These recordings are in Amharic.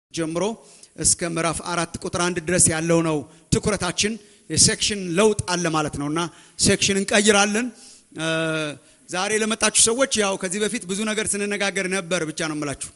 ጀምሮ እስከ ምዕራፍ አራት ቁጥር አንድ ድረስ ያለው ነው ትኩረታችን። የሴክሽን ለውጥ አለ ማለት ነው እና ሴክሽን እንቀይራለን። ዛሬ ለመጣችሁ ሰዎች ያው ከዚህ በፊት ብዙ ነገር ስንነጋገር ነበር ብቻ ነው የምላችሁ።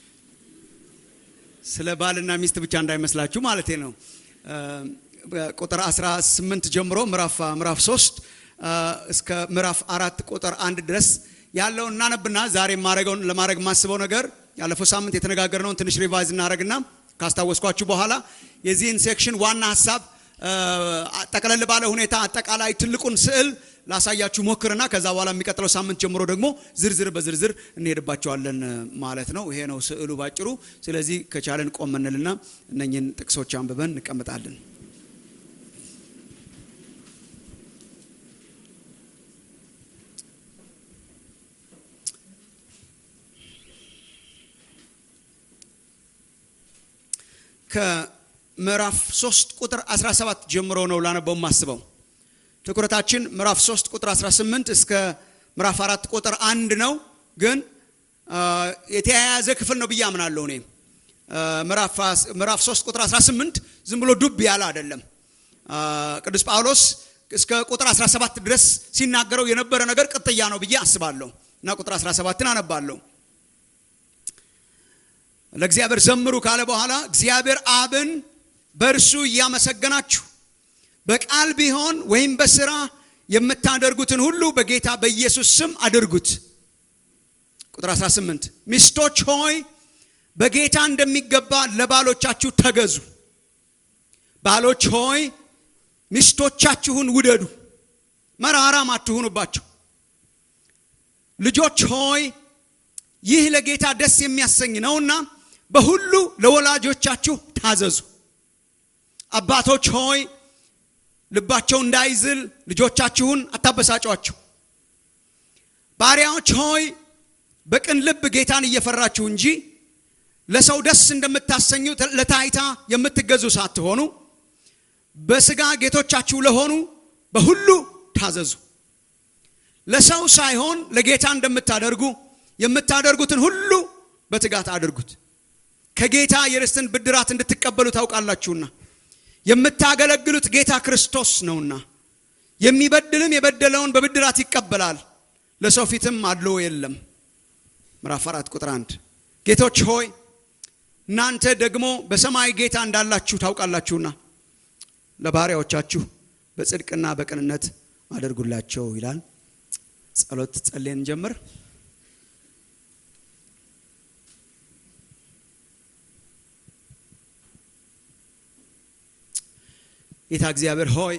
ስለ ባልና ሚስት ብቻ እንዳይመስላችሁ ማለት ነው። ቁጥር 18 ጀምሮ ምዕራፍ ምዕራፍ 3 እስከ ምዕራፍ አራት ቁጥር አንድ ድረስ ያለውን እናነብና ዛሬ ማረገውን ለማድረግ የማስበው ነገር ያለፈው ሳምንት የተነጋገርነውን ትንሽ ሪቫይዝ እናደረግና ካስታወስኳችሁ በኋላ የዚህን ሴክሽን ዋና ሀሳብ ጠቅለል ባለ ሁኔታ አጠቃላይ ትልቁን ስዕል ላሳያችሁ ሞክርና ከዛ በኋላ የሚቀጥለው ሳምንት ጀምሮ ደግሞ ዝርዝር በዝርዝር እንሄድባቸዋለን ማለት ነው። ይሄ ነው ስዕሉ ባጭሩ። ስለዚህ ከቻለን ቆም እንልና እነኝህን ጥቅሶች አንብበን እንቀምጣለን። ከምዕራፍ 3 ቁጥር 17 ጀምሮ ነው ላነበው የማስበው። ትኩረታችን ምዕራፍ 3 ቁጥር 18 እስከ ምዕራፍ 4 ቁጥር አንድ ነው፣ ግን የተያያዘ ክፍል ነው ብዬ አምናለሁ። እኔ ምዕራፍ 3 ቁጥር 18 ዝም ብሎ ዱብ ያለ አይደለም። ቅዱስ ጳውሎስ እስከ ቁጥር 17 ድረስ ሲናገረው የነበረ ነገር ቅጥያ ነው ብዬ አስባለሁ እና ቁጥር 17ን አነባለሁ። ለእግዚአብሔር ዘምሩ ካለ በኋላ እግዚአብሔር አብን በእርሱ እያመሰገናችሁ በቃል ቢሆን ወይም በስራ የምታደርጉትን ሁሉ በጌታ በኢየሱስ ስም አድርጉት። ቁጥር 18 ሚስቶች ሆይ በጌታ እንደሚገባ ለባሎቻችሁ ተገዙ። ባሎች ሆይ ሚስቶቻችሁን ውደዱ፣ መራራም አትሁኑባቸው። ልጆች ሆይ ይህ ለጌታ ደስ የሚያሰኝ ነውና በሁሉ ለወላጆቻችሁ ታዘዙ። አባቶች ሆይ ልባቸው እንዳይዝል ልጆቻችሁን አታበሳጯቸው። ባሪያዎች ሆይ በቅን ልብ ጌታን እየፈራችሁ እንጂ ለሰው ደስ እንደምታሰኙ ለታይታ የምትገዙ ሳትሆኑ በስጋ ጌቶቻችሁ ለሆኑ በሁሉ ታዘዙ። ለሰው ሳይሆን ለጌታ እንደምታደርጉ የምታደርጉትን ሁሉ በትጋት አድርጉት፣ ከጌታ የርስትን ብድራት እንድትቀበሉ ታውቃላችሁና። የምታገለግሉት ጌታ ክርስቶስ ነውና። የሚበድልም የበደለውን በብድራት ይቀበላል፣ ለሰው ፊትም አድሎ የለም። ምዕራፍ አራት ቁጥር አንድ ጌቶች ሆይ እናንተ ደግሞ በሰማይ ጌታ እንዳላችሁ ታውቃላችሁና ለባሪያዎቻችሁ በጽድቅና በቅንነት አድርጉላቸው ይላል። ጸሎት ጸልየን ጀምር። ጌታ እግዚአብሔር ሆይ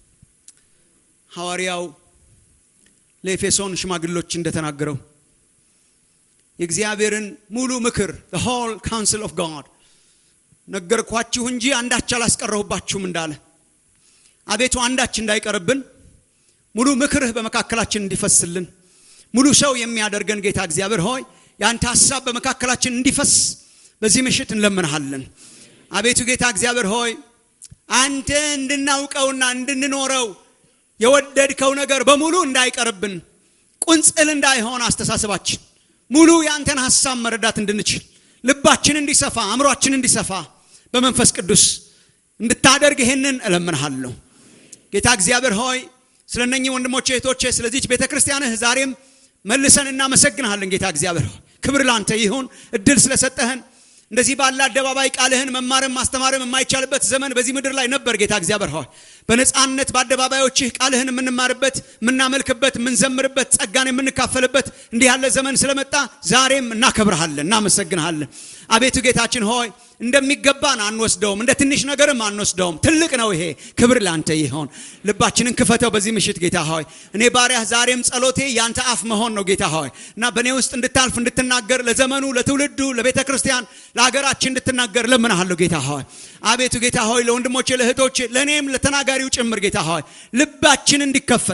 ሐዋርያው ለኤፌሶን ሽማግሎች እንደተናገረው የእግዚአብሔርን ሙሉ ምክር the whole counsel of God ነገርኳችሁ እንጂ አንዳች አላስቀረሁባችሁም እንዳለ አቤቱ አንዳች እንዳይቀርብን ሙሉ ምክርህ በመካከላችን እንዲፈስልን ሙሉ ሰው የሚያደርገን ጌታ እግዚአብሔር ሆይ የአንተ ሀሳብ በመካከላችን እንዲፈስ በዚህ ምሽት እንለምንሃለን። አቤቱ ጌታ እግዚአብሔር ሆይ አንተ እንድናውቀውና እንድንኖረው የወደድከው ነገር በሙሉ እንዳይቀርብን ቁንጽል እንዳይሆን አስተሳሰባችን ሙሉ የአንተን ሀሳብ መረዳት እንድንችል ልባችን እንዲሰፋ አእምሯችን እንዲሰፋ በመንፈስ ቅዱስ እንድታደርግ ይሄንን እለምንሃለሁ። ጌታ እግዚአብሔር ሆይ ስለ እነኚህ ወንድሞቼ እህቶቼ፣ ስለዚች ቤተ ክርስቲያንህ ዛሬም መልሰን እናመሰግንሃለን። ጌታ እግዚአብሔር ሆይ ክብር ላንተ ይሁን እድል ስለሰጠህን እንደዚህ ባለ አደባባይ ቃልህን መማርም ማስተማርም የማይቻልበት ዘመን በዚህ ምድር ላይ ነበር። ጌታ እግዚአብሔር ሆይ በነፃነት በአደባባዮችህ ቃልህን የምንማርበት፣ የምናመልክበት፣ የምንዘምርበት፣ ጸጋን የምንካፈልበት እንዲህ ያለ ዘመን ስለመጣ ዛሬም እናከብርሃለን፣ እናመሰግንሃለን። አቤቱ ጌታችን ሆይ እንደሚገባን አንወስደውም፣ እንደ ትንሽ ነገርም አንወስደውም። ትልቅ ነው ይሄ። ክብር ላንተ ይሆን። ልባችንን ክፈተው በዚህ ምሽት ጌታ ሆይ። እኔ ባሪያህ ዛሬም ጸሎቴ ያንተ አፍ መሆን ነው ጌታ ሆይ እና በእኔ ውስጥ እንድታልፍ እንድትናገር፣ ለዘመኑ ለትውልዱ፣ ለቤተ ክርስቲያን፣ ለሀገራችን እንድትናገር ለምንሃለሁ ጌታ ሆይ። አቤቱ ጌታ ሆይ ለወንድሞቼ፣ ለእህቶቼ፣ ለእኔም ለተናጋሪው ጭምር ጌታ ሆይ ልባችን እንዲከፈት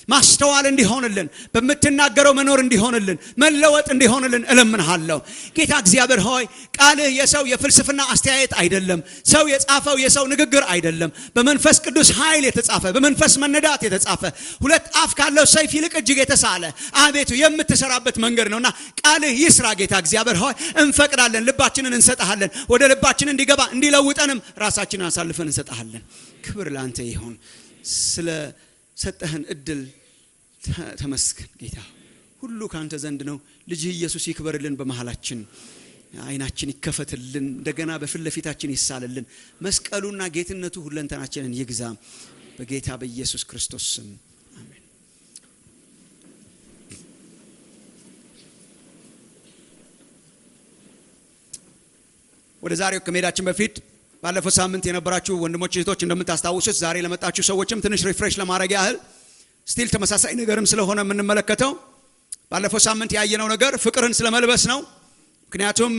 ማስተዋል እንዲሆንልን በምትናገረው መኖር እንዲሆንልን መለወጥ እንዲሆንልን እለምንሃለሁ ጌታ እግዚአብሔር ሆይ ቃልህ የሰው የፍልስፍና አስተያየት አይደለም ሰው የጻፈው የሰው ንግግር አይደለም በመንፈስ ቅዱስ ኃይል የተጻፈ በመንፈስ መነዳት የተጻፈ ሁለት አፍ ካለው ሰይፍ ይልቅ እጅግ የተሳለ አቤቱ የምትሰራበት መንገድ ነውና ቃልህ ይስራ ጌታ እግዚአብሔር ሆይ እንፈቅዳለን ልባችንን እንሰጠሃለን ወደ ልባችን እንዲገባ እንዲለውጠንም ራሳችንን አሳልፈን እንሰጠሃለን ክብር ለአንተ ይሁን ስለ ሰጠህን እድል ተመስገን ጌታ ሁሉ ከአንተ ዘንድ ነው ልጅህ ኢየሱስ ይክበርልን በመሃላችን አይናችን ይከፈትልን እንደገና በፊት ለፊታችን ይሳልልን መስቀሉና ጌትነቱ ሁለንተናችንን ይግዛ በጌታ በኢየሱስ ክርስቶስ ስም አሜን ወደ ዛሬው ከመሄዳችን በፊት ባለፈው ሳምንት የነበራችሁ ወንድሞች እህቶች እንደምታስታውሱት ዛሬ ለመጣችሁ ሰዎችም ትንሽ ሪፍሬሽ ለማድረግ ያህል ስቲል ተመሳሳይ ነገርም ስለሆነ የምንመለከተው ባለፈው ሳምንት ያየነው ነገር ፍቅርን ስለመልበስ ነው ምክንያቱም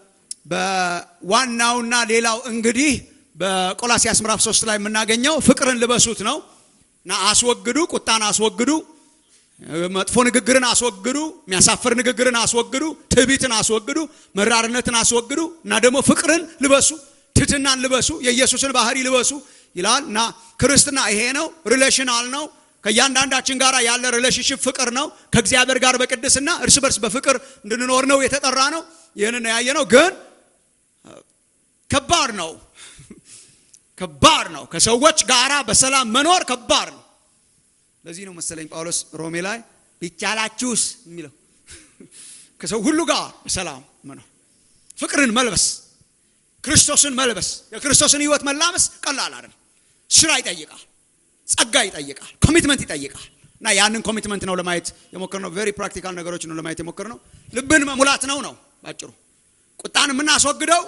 በዋናውና ሌላው እንግዲህ በቆላሲያስ ምዕራፍ ሶስት ላይ የምናገኘው ፍቅርን ልበሱት ነው እና አስወግዱ ቁጣን አስወግዱ መጥፎ ንግግርን አስወግዱ የሚያሳፍር ንግግርን አስወግዱ ትዕቢትን አስወግዱ መራርነትን አስወግዱ እና ደግሞ ፍቅርን ልበሱ ትትናን ልበሱ የኢየሱስን ባህሪ ልበሱ ይላል እና ክርስትና ይሄ ነው ሪሌሽናል ነው ከእያንዳንዳችን ጋር ያለ ሪሌሽንሽፕ ፍቅር ነው ከእግዚአብሔር ጋር በቅድስና እርስ በርስ በፍቅር እንድንኖር ነው የተጠራ ነው ይህንን ያየ ነው ግን ከባድ ነው ከባድ ነው ከሰዎች ጋራ በሰላም መኖር ከባድ ነው ለዚህ ነው መሰለኝ ጳውሎስ ሮሜ ላይ ቢቻላችሁስ የሚለው ከሰው ሁሉ ጋር በሰላም መኖር ፍቅርን መልበስ ክርስቶስን መልበስ የክርስቶስን ህይወት መላበስ ቀላል አይደል ስራ ይጠይቃል ጸጋ ይጠይቃል ኮሚትመንት ይጠይቃል እና ያንን ኮሚትመንት ነው ለማየት የሞከር ነው ቬሪ ፕራክቲካል ነገሮች ነው ለማየት የሞከር ነው ልብን መሙላት ነው ነው ባጭሩ ቁጣን የምናስወግደው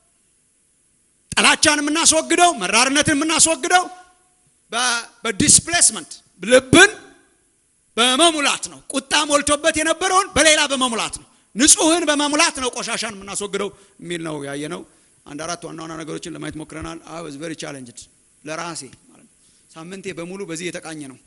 ጠላቻን የምናስወግደው መራርነትን የምናስወግደው በዲስፕሌስመንት ልብን በመሙላት ነው ቁጣ ሞልቶበት የነበረውን በሌላ በመሙላት ነው ንጹህን በመሙላት ነው ቆሻሻን የምናስወግደው የሚል ነው ያየ ነው አንድ አራት ዋና ዋና ነገሮችን ለማየት ሞክረናል አይ ዋዝ ቨሪ ቻሌንጅድ ለራሴ ማለት ሳምንቴ በሙሉ በዚህ የተቃኘ ነው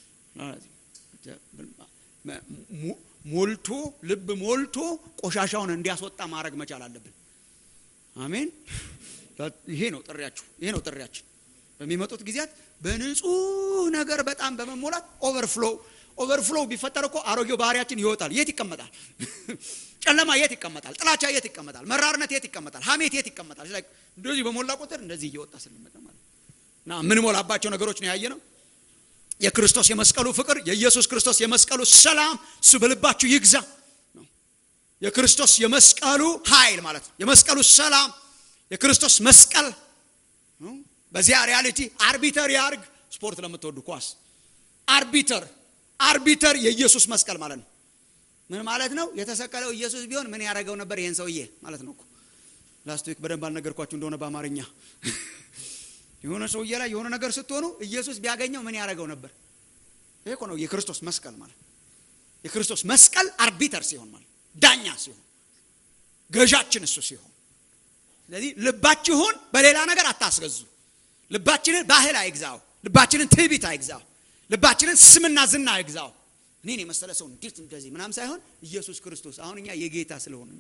ሞልቶ ልብ ሞልቶ ቆሻሻውን እንዲያስወጣ ማድረግ መቻል አለብን አሜን ይሄ ነው ጥሪያችሁ ይሄ ነው ጥሪያችን በሚመጡት ጊዜያት በንጹህ ነገር በጣም በመሞላት ኦቨርፍሎ ኦቨርፍሎ ቢፈጠር እኮ አሮጌው ባህሪያችን ይወጣል የት ይቀመጣል ጨለማ የት ይቀመጣል ጥላቻ የት ይቀመጣል መራርነት የት ይቀመጣል ሀሜት የት ይቀመጣል እንደዚህ በሞላ ቁጥር እንደዚህ እየወጣ ስንመጣ ማለት እና የምንሞላባቸው ነገሮች ነው ያየ ነው የክርስቶስ የመስቀሉ ፍቅር የኢየሱስ ክርስቶስ የመስቀሉ ሰላም እሱ በልባችሁ ይግዛ የክርስቶስ የመስቀሉ ኃይል ማለት ነው የመስቀሉ ሰላም የክርስቶስ መስቀል በዚያ ሪያሊቲ አርቢተር ያርግ ስፖርት ለምትወዱ ኳስ አርቢተር አርቢተር የኢየሱስ መስቀል ማለት ነው ምን ማለት ነው የተሰቀለው ኢየሱስ ቢሆን ምን ያደረገው ነበር ይህን ሰውዬ ማለት ነው ላስት ዊክ በደንብ አልነገርኳችሁ እንደሆነ በአማርኛ የሆነ ሰውዬ ላይ የሆነ ነገር ስትሆኑ ኢየሱስ ቢያገኘው ምን ያደረገው ነበር ይሄ እኮ ነው የክርስቶስ መስቀል ማለት የክርስቶስ መስቀል አርቢተር ሲሆን ማለት ዳኛ ሲሆን ገዣችን እሱ ሲሆን ስለዚህ ልባችሁን በሌላ ነገር አታስገዙ ልባችንን ባህል አይግዛው ልባችንን ትዕቢት አይግዛው ልባችንን ስምና ዝና አይግዛው እኔን የመሰለ ሰው እንዴት እንደዚህ ምናም ሳይሆን ኢየሱስ ክርስቶስ አሁን እኛ የጌታ ስለሆነ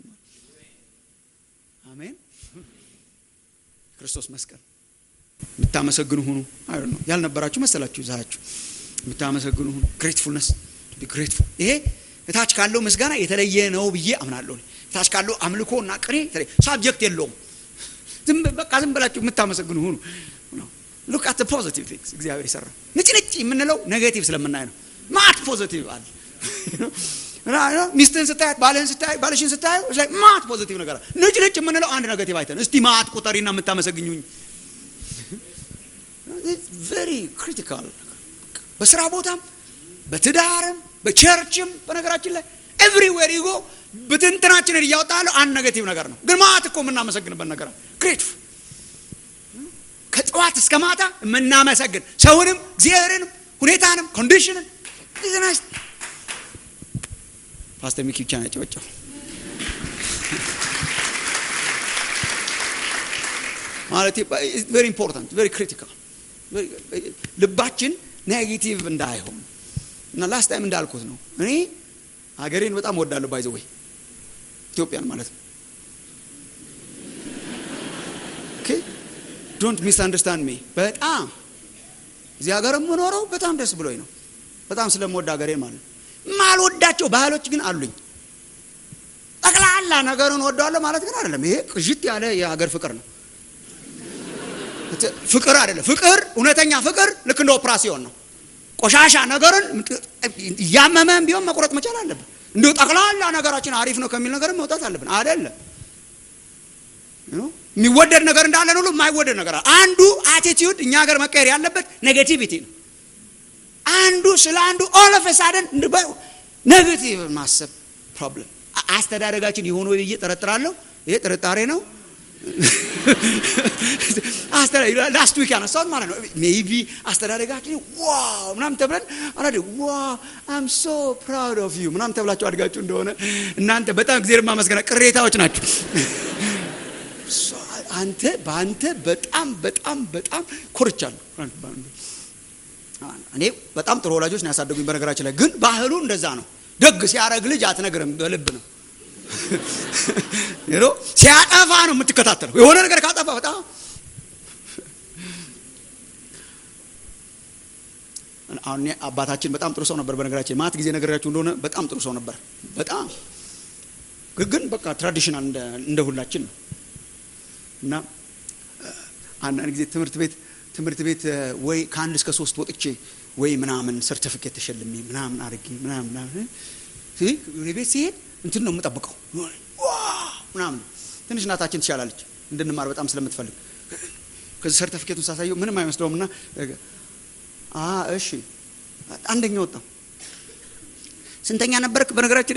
አሜን ክርስቶስ መስቀል የምታመሰግኑ ሁኑ አይ ነው ያልነበራችሁ መሰላችሁ ዛችሁ የምታመሰግኑ ሁኑ ግሬትፉልነስ ግሬትፉል ይሄ እታች ካለው ምስጋና የተለየ ነው ብዬ አምናለሁ እታች ካለው አምልኮ እና ቅኔ ሳብጀክት የለውም ዝም በቃ ዝም ብላችሁ የምታመሰግኑ ሁኑ ሉክ አት ፖዚቲቭ ቲንግስ እግዚአብሔር ይሰራ ንጭ ንጭ የምንለው ኔጌቲቭ ስለምናይ ነው ማት ፖዚቲቭ አለ ሚስትህን ስታያት ባልህን ስታይ ባልሽን ስታዩ ማት ፖዚቲቭ ነገር ንጭ ንጭ የምንለው አንድ ኔጌቲቭ አይተን እስቲ ማት ቁጠሪና የምታመሰግኙኝ ቨሪ ክሪቲካል በስራ ቦታም በትዳርም በቸርችም በነገራችን ላይ ኤቭሪዌር ይጎ ብትንትናችንን እያወጣ ያለው አንድ ኔጌቲቭ ነገር ነው ግን ማት እኮ የምናመሰግንበት ነገር ግሬትፉል ከጠዋት እስከ ማታ የምናመሰግን ሰውንም እግዚአብሔርንም ሁኔታንም ኮንዲሽንን ቢዝነስ ፓስተር ሚኪ ብቻ ነው ጨወጨው ማለት ቨሪ ኢምፖርታንት ቨሪ ክሪቲካል ልባችን ኔጌቲቭ እንዳይሆን እና ላስት ታይም እንዳልኩት ነው እኔ ሀገሬን በጣም ወዳለሁ ባይዘ ወይ ኢትዮጵያን ማለት ነው ዶንት ሚስ አንደርስታንድ ሚ በጣም እዚህ ሀገር የምኖረው በጣም ደስ ብሎኝ ነው በጣም ስለምወድ ሀገሬን ማለት ነው ማልወዳቸው ባህሎች ግን አሉኝ ጠቅላላ ነገሩን ወደዋለሁ ማለት ግን አይደለም ይሄ ቅዥት ያለ የሀገር ፍቅር ነው ፍቅር አይደለም ፍቅር እውነተኛ ፍቅር ልክ እንደ ኦፕራሲዮን ነው ቆሻሻ ነገርን እያመመን ቢሆን መቁረጥ መቻል አለብን እንዲሁ ጠቅላላ ነገራችን አሪፍ ነው ከሚል ነገር መውጣት አለብን አይደለም የሚወደድ ነገር እንዳለን ሁሉ የማይወደድ ነገር አንዱ አቲቲዩድ እኛ ሀገር መቀየር ያለበት ኔጌቲቪቲ ነው አንዱ ስለ አንዱ ኦለፈሳደን ኔጌቲቭ ማሰብ ፕሮብለም አስተዳደጋችን የሆነ ብዬ ጠረጥራለሁ ይሄ ጥርጣሬ ነው ላስት ዊክ ያነሳሁት ማለት ነው ሜቢ አስተዳደጋችን ዋው ምናም ተብለን አላ ዋ አም ሶ ፕራውድ ኦፍ ዩ ምናም ተብላችሁ አድጋችሁ እንደሆነ እናንተ በጣም ጊዜ ማመስገና ቅሬታዎች ናቸው አንተ በአንተ በጣም በጣም በጣም ኮርቻለሁ እኔ በጣም ጥሩ ወላጆች ነው ያሳደጉኝ በነገራችን ላይ ግን ባህሉ እንደዛ ነው ደግ ሲያረግ ልጅ አትነግርም በልብ ነው ሲያጠፋ ነው የምትከታተለው የሆነ ነገር ካጠፋ በጣም አሁን አባታችን በጣም ጥሩ ሰው ነበር በነገራችን ማት ጊዜ ነገራችሁ እንደሆነ በጣም ጥሩ ሰው ነበር በጣም ግን በቃ ትራዲሽናል እንደ ሁላችን ነው እና አንዳንድ ጊዜ ትምህርት ቤት ትምህርት ቤት ወይ ከአንድ እስከ ሶስት ወጥቼ ወይ ምናምን ሰርቲፊኬት ተሸልሜ ምናምን አድርጌ ምናምን ወደ ቤት ሲሄድ እንትን ነው የምጠብቀው ምናምን ትንሽ እናታችን ትሻላለች እንድንማር በጣም ስለምትፈልግ ከዚህ ሰርቲፊኬቱን ሳሳየው ምንም አይመስለውም እና እሺ አንደኛ ወጣው ስንተኛ ነበርክ በነገራችን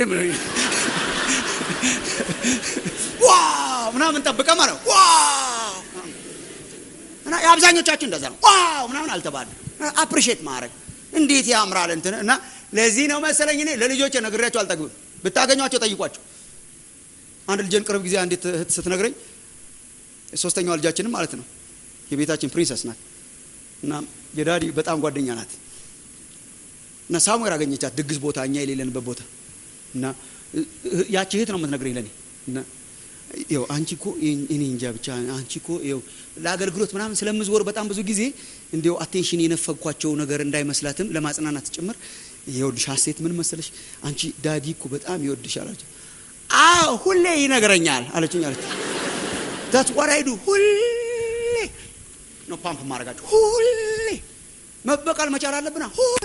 ዋው ምናምን ጠብቀ ማለት ዋው እና የአብዛኞቻችን እንደዛ ነው ዋው ምናምን አልተባለ አፕሪሼት ማድረግ እንዴት ያምራል እንትን እና ለዚህ ነው መሰለኝ እኔ ለልጆች ነግሬያቸው አልጠግብም ብታገኟቸው ጠይቋቸው አንድ ልጅን ቅርብ ጊዜ አንዴት ስትነግረኝ ሶስተኛዋ ልጃችንም ማለት ነው የቤታችን ፕሪንሰስ ናት እና የዳዲ በጣም ጓደኛ ናት እና ሳሙኤል አገኘቻት ድግስ ቦታ እኛ የሌለንበት ቦታ እና ያቺ እህት ነው የምትነግረኝ ለእኔ እና ይው አንቺ እኮ እኔ እንጃ ብቻ አንቺ እኮ ይው ለአገልግሎት ምናምን ስለምዝወር በጣም ብዙ ጊዜ እንዲው አቴንሽን የነፈግኳቸው ነገር እንዳይመስላትም ለማጽናናት ጭምር ይኸውልሽ ሀሴት ምን መሰለሽ አንቺ ዳዲ እኮ በጣም ይወድሻል አለች አዎ ሁሌ ይነግረኛል አለችኝ አለች ዳት ዋት አይ ዱ ሁሌ ነው ፓምፕ ማድረጋቸው ሁሌ መበቀል መቻል አለብና ሁሌ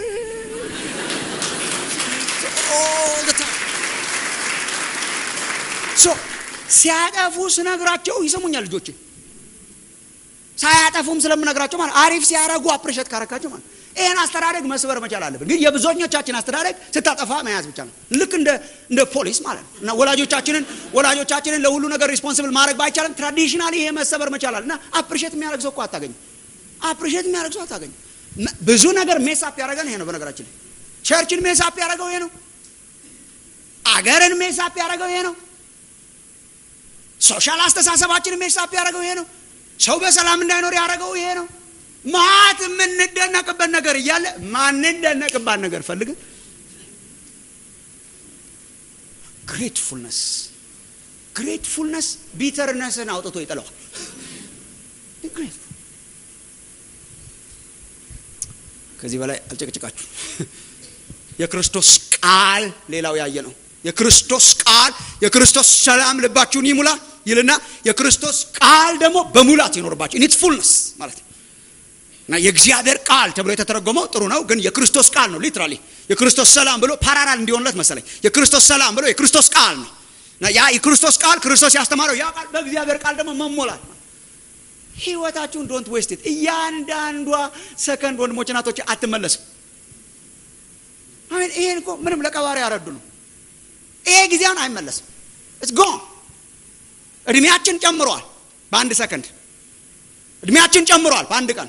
ሶ ሲያጠፉ ስነግራቸው ይሰሙኛል ልጆች ሳያጠፉም ስለምነግራቸው ማለት አሪፍ ሲያረጉ አፕሬሸት ካረካቸው ማለት ይህን አስተዳደግ መስበር መቻል አለብን ግን የብዙኞቻችን አስተዳደግ ስታጠፋ መያዝ ብቻ ነው ልክ እንደ እንደ ፖሊስ ማለት ነው እና ወላጆቻችንን ወላጆቻችንን ለሁሉ ነገር ሪስፖንስብል ማድረግ ባይቻልም ትራዲሽናሊ ይሄ መሰበር መቻል አለ እና አፕሪሼት የሚያደርግ ሰው እኮ አታገኝም አፕሪሼት የሚያደርግ ሰው አታገኝም ብዙ ነገር ሜሳፕ ያደረገን ይሄ ነው በነገራችን ላይ ቸርችን ሜሳፕ ያደረገው ይሄ ነው አገርን ሜሳፕ ያደረገው ይሄ ነው ሶሻል አስተሳሰባችንን ሜሳፕ ያደረገው ይሄ ነው ሰው በሰላም እንዳይኖር ያደረገው ይሄ ነው ማት የምንደነቅበት ነገር እያለ ማንደነቅባት ነገር ፈልግን ግሬትፉልነስ ግሬትፉልነስ ቢተርነስን አውጥቶ ይጥለዋል ከዚህ በላይ አልጨቅጭቃችሁ የክርስቶስ ቃል ሌላው ያየ ነው የክርስቶስ ቃል የክርስቶስ ሰላም ልባችሁን ይሙላ ይልና የክርስቶስ ቃል ደግሞ በሙላት ይኖርባችሁ ኢኒት ፉልነስ ማለት ነው እና የእግዚአብሔር ቃል ተብሎ የተተረጎመው ጥሩ ነው ግን የክርስቶስ ቃል ነው ሊትራሊ የክርስቶስ ሰላም ብሎ ፓራራል እንዲሆንለት መሰለኝ የክርስቶስ ሰላም ብሎ የክርስቶስ ቃል ነው እና ያ የክርስቶስ ቃል ክርስቶስ ያስተማረው ያ ቃል በእግዚአብሔር ቃል ደግሞ መሞላት ነው ህይወታችሁን ዶንት ዌስት እያንዳንዷ ሰከንድ ወንድሞች ናቶች አትመለስም አሜን ይሄን እኮ ምንም ለቀባሪ ያረዱ ነው ይሄ ጊዜውን አይመለስም እስ ጎን እድሜያችን ጨምሯል በአንድ ሰከንድ እድሜያችን ጨምሯል በአንድ ቀን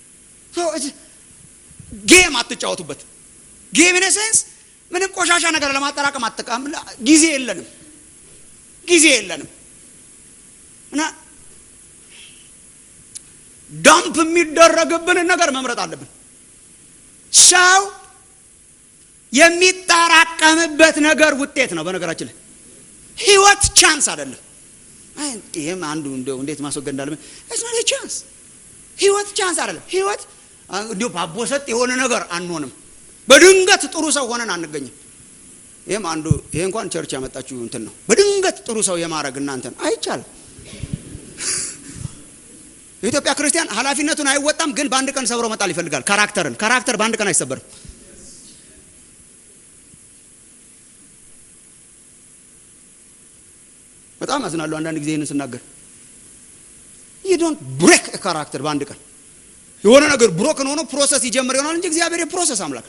ጌም አትጫወቱበት ጌም ኢነሴንስ ምንም ቆሻሻ ነገር ለማጠራቀም አጠቃም ጊዜ የለንም ጊዜ የለንም እና ዳምፕ የሚደረግብንን ነገር መምረጥ አለብን ሰው የሚጠራቀምበት ነገር ውጤት ነው። በነገራችን ላይ ህይወት ቻንስ አይደለም። ይህም አንዱ እንደው እንዴት ማስወገድ እንዳለ ቻንስ ህይወት ቻንስ አይደለም። ህይወት እንዲሁ ባቦሰጥ የሆነ ነገር አንሆንም። በድንገት ጥሩ ሰው ሆነን አንገኝም። ይህም አንዱ ይሄ እንኳን ቸርች ያመጣችሁ እንትን ነው። በድንገት ጥሩ ሰው የማድረግ እናንተን አይቻልም። የኢትዮጵያ ክርስቲያን ኃላፊነቱን አይወጣም፣ ግን በአንድ ቀን ሰብሮ መጣል ይፈልጋል። ካራክተርን ካራክተር በአንድ ቀን አይሰበርም። በጣም አዝናለሁ አንዳንድ ጊዜ ይህንን ስናገር። ዩ ዶንት ብሬክ ካራክተር በአንድ ቀን የሆነ ነገር ብሮክን ሆኖ ፕሮሰስ ይጀምር ይሆናል እንጂ እግዚአብሔር የፕሮሰስ አምላክ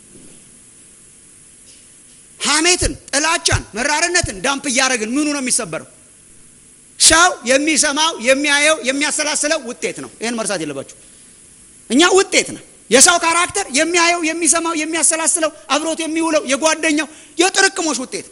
ሐሜትን፣ ጥላቻን፣ መራርነትን ዳምፕ እያደረግን ምኑ ነው የሚሰበረው? ሰው የሚሰማው የሚያየው የሚያሰላስለው ውጤት ነው። ይህን መርሳት የለባችሁ። እኛ ውጤት ነው። የሰው ካራክተር የሚያየው የሚሰማው የሚያሰላስለው አብሮት የሚውለው የጓደኛው የጥርቅሞች ውጤት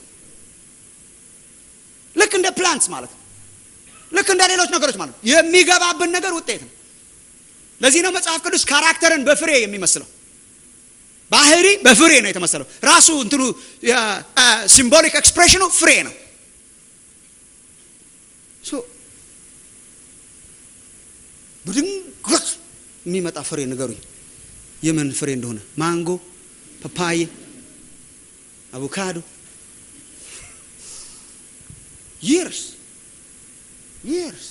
ልክ እንደ ፕላንትስ ማለት ነው። ልክ እንደ ሌሎች ነገሮች ማለት ነው። የሚገባብን ነገር ውጤት ነው። ለዚህ ነው መጽሐፍ ቅዱስ ካራክተርን በፍሬ የሚመስለው። ባህሪ በፍሬ ነው የተመሰለው። ራሱ እንትኑ ሲምቦሊክ ኤክስፕሬሽኑ ፍሬ ነው። በድንገት የሚመጣ ፍሬ ንገሩኝ፣ የምን ፍሬ እንደሆነ። ማንጎ፣ ፓፓዬ፣ አቮካዶ ይርስ ይርስ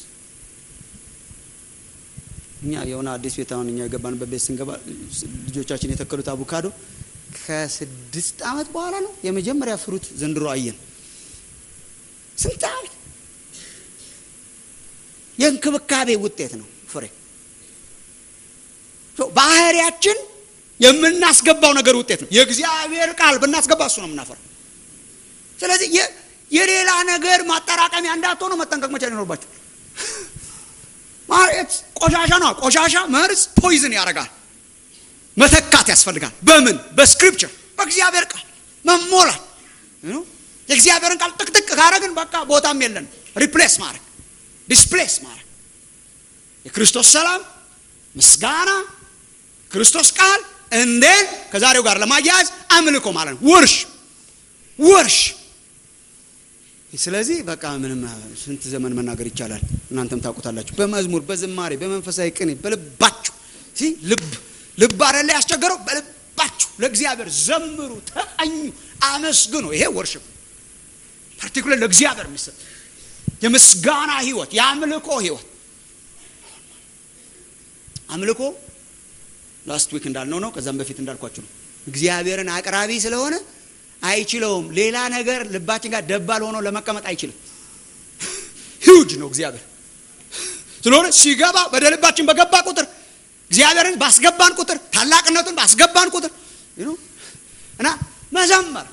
እኛ የሆነ አዲስ ቤት አሁን እኛ የገባንበት ቤት ስንገባ ልጆቻችን የተከሉት አቮካዶ ከስድስት ዓመት በኋላ ነው የመጀመሪያ ፍሩት ዘንድሮ አየን። ስንት ዓመት የእንክብካቤ ውጤት ነው ፍሬ። ባህሪያችን የምናስገባው ነገር ውጤት ነው። የእግዚአብሔር ቃል ብናስገባ እሱ ነው የምናፈራው። ስለዚህ የሌላ ነገር ማጠራቀሚያ እንዳትሆኑ መጠንቀቅ መቻል ይኖርባቸው። ማለት ቆሻሻ ነው። ቆሻሻ መርዝ ፖይዝን ያደርጋል። መተካት ያስፈልጋል። በምን በስክሪፕቸር በእግዚአብሔር ቃል መሞላት። የእግዚአብሔርን ቃል ጥቅጥቅ ካረግን በቃ ቦታም የለን። ሪፕሌስ ማድረግ ዲስፕሌስ ማድረግ የክርስቶስ ሰላም ምስጋና ክርስቶስ ቃል እንዴን ከዛሬው ጋር ለማያያዝ አምልኮ ማለት ነው። ውርሽ ውርሽ ስለዚህ በቃ ምንም ስንት ዘመን መናገር ይቻላል። እናንተም ታውቁታላችሁ። በመዝሙር በዝማሬ በመንፈሳዊ ቅኔ በልባችሁ ልብ ልብ አይደለ ያስቸገረው፣ በልባችሁ ለእግዚአብሔር ዘምሩ፣ ተቀኙ፣ አመስግኑ። ይሄ ወርሽፕ ፓርቲኩለር ለእግዚአብሔር የሚሰጥ የምስጋና ህይወት፣ የአምልኮ ህይወት። አምልኮ ላስት ዊክ እንዳልነው ነው። ከዛም በፊት እንዳልኳችሁ ነው። እግዚአብሔርን አቅራቢ ስለሆነ አይችለውም። ሌላ ነገር ልባችን ጋር ደባል ሆኖ ለመቀመጥ አይችልም። ሂውጅ ነው እግዚአብሔር ስለሆነ ሲገባ ወደ ልባችን በገባ ቁጥር እግዚአብሔርን ባስገባን ቁጥር ታላቅነቱን ባስገባን ቁጥር እና መዘመር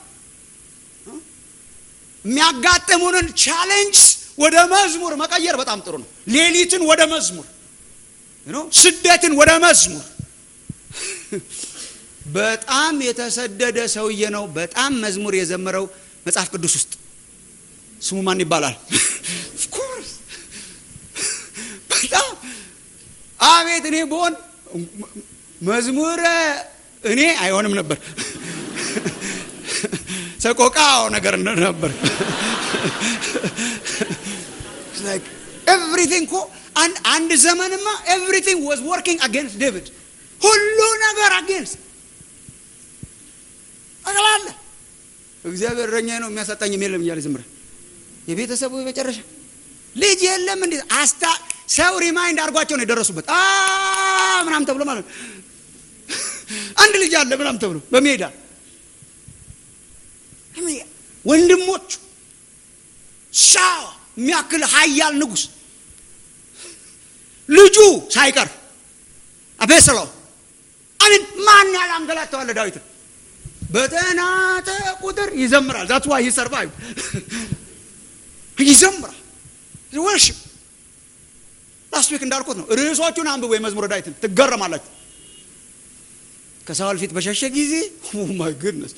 የሚያጋጥሙንን ቻሌንጅ ወደ መዝሙር መቀየር በጣም ጥሩ ነው። ሌሊትን ወደ መዝሙር፣ ስደትን ወደ መዝሙር በጣም የተሰደደ ሰውዬ ነው። በጣም መዝሙር የዘመረው መጽሐፍ ቅዱስ ውስጥ ስሙ ማን ይባላል? ኦፍኮርስ በጣም አቤት! እኔ በሆን መዝሙር እኔ አይሆንም ነበር። ሰቆቃው ነገር ነበር። ኤቭሪቲንግ እኮ አንድ ዘመንማ ኤቭሪቲንግ ዋዝ ወርኪንግ አጌንስት ዴቪድ ሁሉ ነገር አጌንስት ጠቅላላ እግዚአብሔር እረኛዬ ነው የሚያሳጣኝም የለም እያለ ዝምረ የቤተሰቡ መጨረሻ ልጅ የለም እንዴ አስታ ሰው ሪማይንድ አድርጓቸው ነው የደረሱበት ምናም ተብሎ ማለት ነው። አንድ ልጅ አለ ምናም ተብሎ በሜዳ ወንድሞቹ ሻዋ የሚያክል ኃያል ንጉሥ ልጁ ሳይቀር አቤሰሎ አሚን ማን ያለ አንገላተዋለ ዳዊትን በተናተ ቁጥር ይዘምራል። ዛት ዋይ ሰርቫይቭ ይዘምራል። ወርሽፕ ላስት ዊክ እንዳልኩት ነው። ርዕሶቹን አንብቦ የመዝሙረ ዳዊትን ትገረማላችሁ። ከሳውል ፊት በሸሸ ጊዜ ማይ ጉድነስ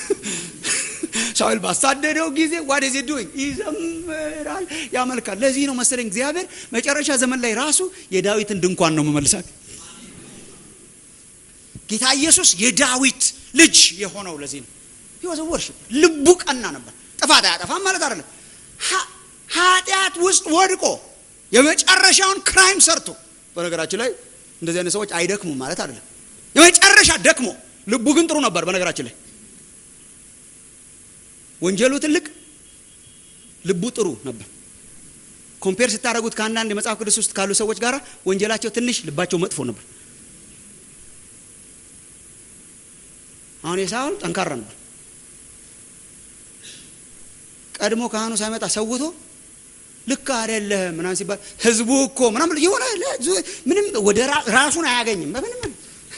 ሳውል ባሳደደው ጊዜ ዋት ኢዝ ዱይንግ ይዘምራል፣ ያመልካል። ለዚህ ነው መሰለኝ እግዚአብሔር መጨረሻ ዘመን ላይ ራሱ የዳዊትን ድንኳን ነው መመልሳት ጌታ ኢየሱስ የዳዊት ልጅ የሆነው ለዚህ ነው። ህይወት ወርሽፕ ልቡ ቀና ነበር። ጥፋት አያጠፋም ማለት አይደለም። ኃጢአት ውስጥ ወድቆ የመጨረሻውን ክራይም ሰርቶ በነገራችን ላይ እንደዚህ አይነት ሰዎች አይደክሙም ማለት አይደለም። የመጨረሻ ደክሞ ልቡ ግን ጥሩ ነበር። በነገራችን ላይ ወንጀሉ ትልቅ፣ ልቡ ጥሩ ነበር። ኮምፔር ስታደርጉት ከአንዳንድ የመጽሐፍ ቅዱስ ውስጥ ካሉ ሰዎች ጋር ወንጀላቸው ትንሽ፣ ልባቸው መጥፎ ነበር። አሁን የሳውል ጠንካራ ነበር። ቀድሞ ካህኑ ሳይመጣ ሰውቶ ልክ አይደለህም ምናምን ሲባል ህዝቡ እኮ ምናምን የሆነ ምንም ወደ ራሱን አያገኝም በምንም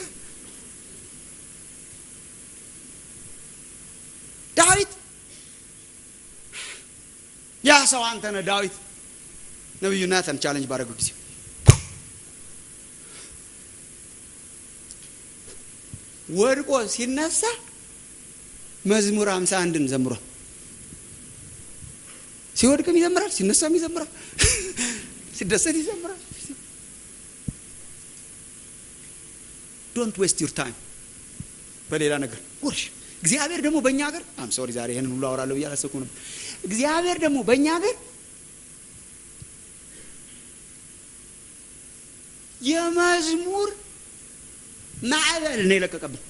ዳዊት ያ ሰው አንተ ነህ ዳዊት ነቢዩ ናታን ቻለንጅ ባደረገው ጊዜ ወድቆ ሲነሳ መዝሙር ሃምሳ አንድን ዘምሯል ሲወድቅም ይዘምራል ሲነሳም ይዘምራል ሲደሰት ይዘምራል ዶንት ዌስት ዩር ታይም በሌላ ነገር ውርሽ እግዚአብሔር ደግሞ በእኛ ሀገር አም ሶሪ ዛሬ ይህንን ሁሉ አወራለሁ ብዬ አላሰብኩም ነበር እግዚአብሔር ደግሞ በእኛ ሀገር የመዝሙር ማዕበል ነው የለቀቀብን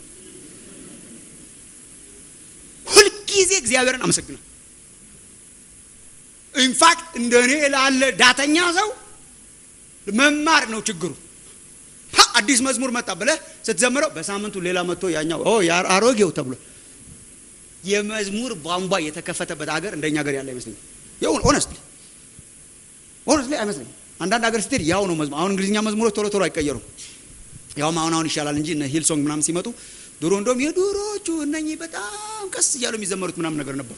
ሁልጊዜ እግዚአብሔርን አመሰግናል ኢንፋክት እንደ እኔ ላለ ዳተኛ ሰው መማር ነው ችግሩ አዲስ መዝሙር መጣ ብለህ ስትዘምረው በሳምንቱ ሌላ መጥቶ ያኛው አሮጌው ተብሎ የመዝሙር ቧንቧ የተከፈተበት ሀገር እንደኛ ሀገር ያለ አይመስለኝም ይሁን ኦነስትሊ ኦነስትሊ አይመስለኝም አንዳንድ ሀገር ስትሄድ ያው ነው መዝሙር አሁን እንግሊዝኛ መዝሙሮች ቶሎ ቶሎ አይቀየሩም ያውም አሁን አሁን ይሻላል እንጂ እነ ሂል ሶንግ ምናምን ሲመጡ ድሮ እንደውም የድሮቹ እነኚህ በጣም ቀስ እያሉ የሚዘመሩት ምናምን ነገር ነበሩ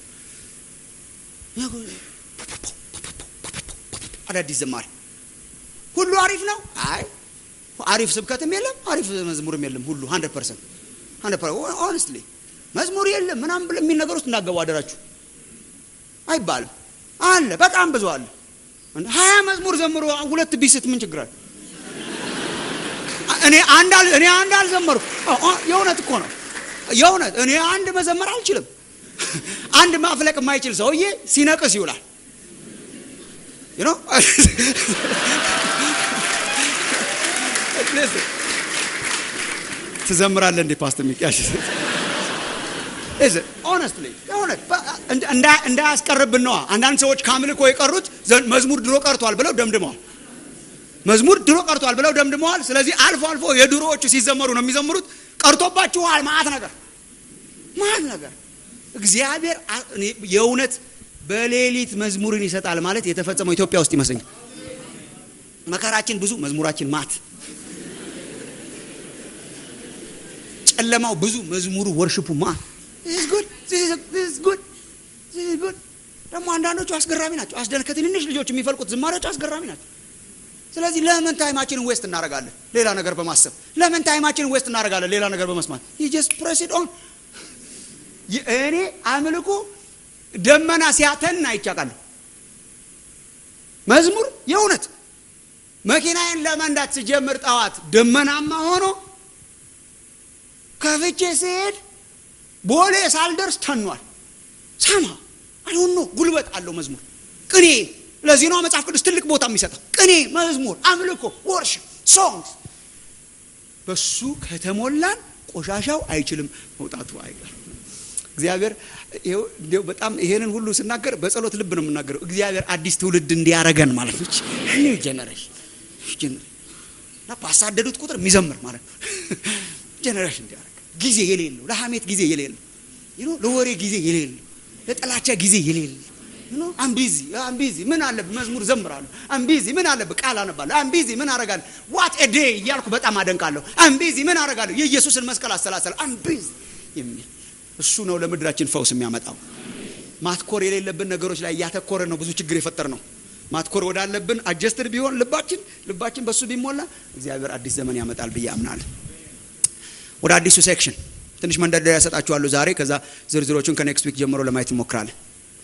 አዳዲስ ዘማሪ ሁሉ አሪፍ ነው አይ አሪፍ ስብከትም የለም አሪፍ መዝሙርም የለም ሁሉ ሀንድረድ ፐርሰንት ሀንድረድ ኦነስትሊ መዝሙር የለም ምናምን ብለ የሚል ነገር ውስጥ እንዳገቡ አደራችሁ አይባልም አለ በጣም ብዙ አለ ሀያ መዝሙር ዘምሮ ሁለት ቢስት ምን ችግር አለ እኔ አንድ እኔ አንድ አልዘመርኩ የእውነት እኮ ነው የእውነት እኔ አንድ መዘመር አልችልም አንድ ማፍለቅ የማይችል ሰውዬ ሲነቅስ ይውላል you know ትዘምራለህ እንዴ ፓስተር ሚቂያሽ ሆነስትሊ እንዳያስቀርብን ነዋ አንዳንድ ሰዎች ከአምልኮ የቀሩት መዝሙር ድሮ ቀርቷል ብለው ደምድመዋል መዝሙር ድሮ ቀርቷል ብለው ደምድመዋል ስለዚህ አልፎ አልፎ የድሮዎቹ ሲዘመሩ ነው የሚዘምሩት ቀርቶባችኋል ማት ነገር ማት ነገር እግዚአብሔር የእውነት በሌሊት መዝሙርን ይሰጣል ማለት የተፈጸመው ኢትዮጵያ ውስጥ ይመስለኛል መከራችን ብዙ መዝሙራችን ማት ጨለማው ብዙ መዝሙሩ ወርሽፑ ማት ደግሞ አንዳንዶቹ አስገራሚ ናቸው አስደን ከትንንሽ ልጆች የሚፈልቁት ዝማሬዎች አስገራሚ ናቸው ስለዚህ ለምን ታይማችንን ዌስት እናደርጋለን ሌላ ነገር በማሰብ ለምን ታይማችንን ዌስት እናደርጋለን ሌላ ነገር በመስማት ጀስት ፕሬሲድ ኦን እኔ አምልኮ ደመና ሲያተን አይቻቃለሁ መዝሙር የእውነት መኪናዬን ለመንዳት ስጀምር ጠዋት ደመናማ ሆኖ ከፍቼ ስሄድ ቦሌ ሳልደርስ ተኗል ሰማ አይሆኖ ጉልበት አለው መዝሙር ቅኔ ለዚህ ነው መጽሐፍ ቅዱስ ትልቅ ቦታ የሚሰጠው ቅኔ መዝሙር አምልኮ ወርሽ ሶንግስ በሱ ከተሞላን ቆሻሻው አይችልም መውጣቱ አይቀርም እግዚአብሔር በጣም ይሄንን ሁሉ ስናገር በጸሎት ልብ ነው የምናገረው እግዚአብሔር አዲስ ትውልድ እንዲያረገን ማለት ነው ኒው ጀነሬሽን እና ባሳደዱት ቁጥር የሚዘምር ማለት ነው ጀነሬሽን እንዲያረግ ጊዜ የሌለው ለሀሜት ጊዜ የሌለው ለወሬ ጊዜ የሌለው ለጠላቻ ጊዜ የሌለው አምቢዚ አምቢዚ ምን አለብህ መዝሙር ዘምራለሁ አምቢዚ ምን አለብህ ቃል አነባለሁ አምቢዚ ምን አረጋለሁ ዋት ኤ ዴይ እያልኩ በጣም አደንቃለሁ አምቢዚ ምን አረጋለሁ የኢየሱስን መስቀል አሰላሰል አምቢዚ የሚል እሱ ነው ለምድራችን ፈውስ የሚያመጣው ማትኮር የሌለብን ነገሮች ላይ እያተኮረ ነው ብዙ ችግር የፈጠር ነው ማትኮር ወዳለብን አጀስትድ ቢሆን ልባችን ልባችን በሱ ቢሞላ እግዚአብሔር አዲስ ዘመን ያመጣል ብዬ አምናለሁ ወደ አዲሱ ሴክሽን ትንሽ መንደርደሪያ ያሰጣችኋለሁ ዛሬ ከዛ ዝርዝሮቹን ከኔክስት ዊክ ጀምሮ ለማየት እንሞክራለን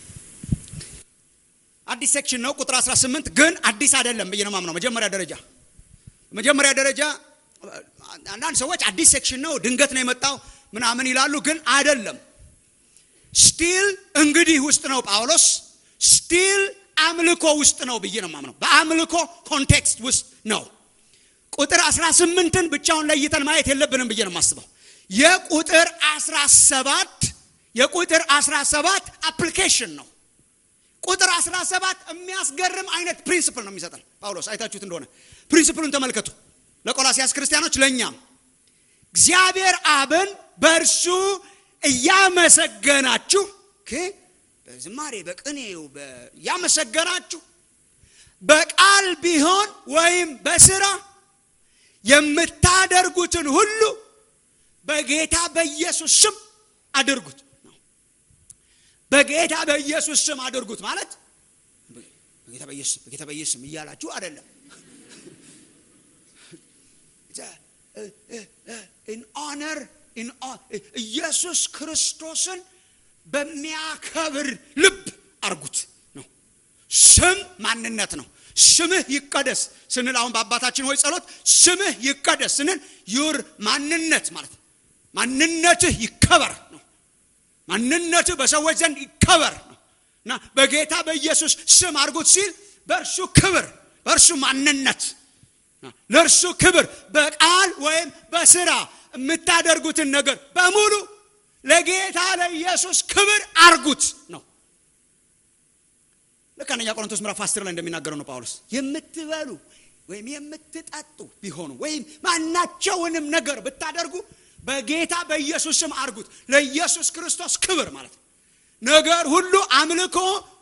አዲስ ሴክሽን ነው ቁጥር 18 ግን አዲስ አይደለም ብዬ ነው ማምነው መጀመሪያ ደረጃ መጀመሪያ ደረጃ አንዳንድ ሰዎች አዲስ ሴክሽን ነው ድንገት ነው የመጣው ምናምን ይላሉ ግን አይደለም ስቲል እንግዲህ ውስጥ ነው ጳውሎስ ስቲል አምልኮ ውስጥ ነው ብዬ ነው ማምነው በአምልኮ ኮንቴክስት ውስጥ ነው ቁጥር 18ን ብቻውን ለይተን ማየት የለብንም ብዬ ነው የማስበው የቁጥር 17 የቁጥር 17 አፕሊኬሽን ነው ቁጥር 17 የሚያስገርም አይነት ፕሪንስፕል ነው የሚሰጠን ጳውሎስ አይታችሁት እንደሆነ ፕሪንስፕሉን ተመልከቱ ለቆላሲያስ ክርስቲያኖች ለእኛም እግዚአብሔር አብን በእርሱ እያመሰገናችሁ በዝማሬ በቅኔው እያመሰገናችሁ በቃል ቢሆን ወይም በስራ የምታደርጉትን ሁሉ በጌታ በኢየሱስ ስም አድርጉት በጌታ በኢየሱስ ስም አድርጉት ማለት በጌታ በኢየሱስ በጌታ በኢየሱስ ስም እያላችሁ አይደለም ኢን ኦነር ኢየሱስ ክርስቶስን በሚያከብር ልብ አርጉት ነው ስም ማንነት ነው ስምህ ይቀደስ ስንል አሁን በአባታችን ሆይ ጸሎት ስምህ ይቀደስ ስንል ዩር ማንነት ማለት ነው ማንነትህ ይከበር ነው ማንነትህ በሰዎች ዘንድ ይከበር ነው እና በጌታ በኢየሱስ ስም አድርጉት ሲል በእርሱ ክብር በእርሱ ማንነት ለእርሱ ክብር በቃል ወይም በስራ የምታደርጉትን ነገር በሙሉ ለጌታ ለኢየሱስ ክብር አርጉት ነው ልክ አንደኛ ቆሮንቶስ ምዕራፍ 10 ላይ እንደሚናገረው ነው ጳውሎስ የምትበሉ ወይም የምትጠጡ ቢሆኑ ወይም ማናቸውንም ነገር ብታደርጉ በጌታ በኢየሱስ ስም አርጉት ለኢየሱስ ክርስቶስ ክብር ማለት ነው ነገር ሁሉ አምልኮ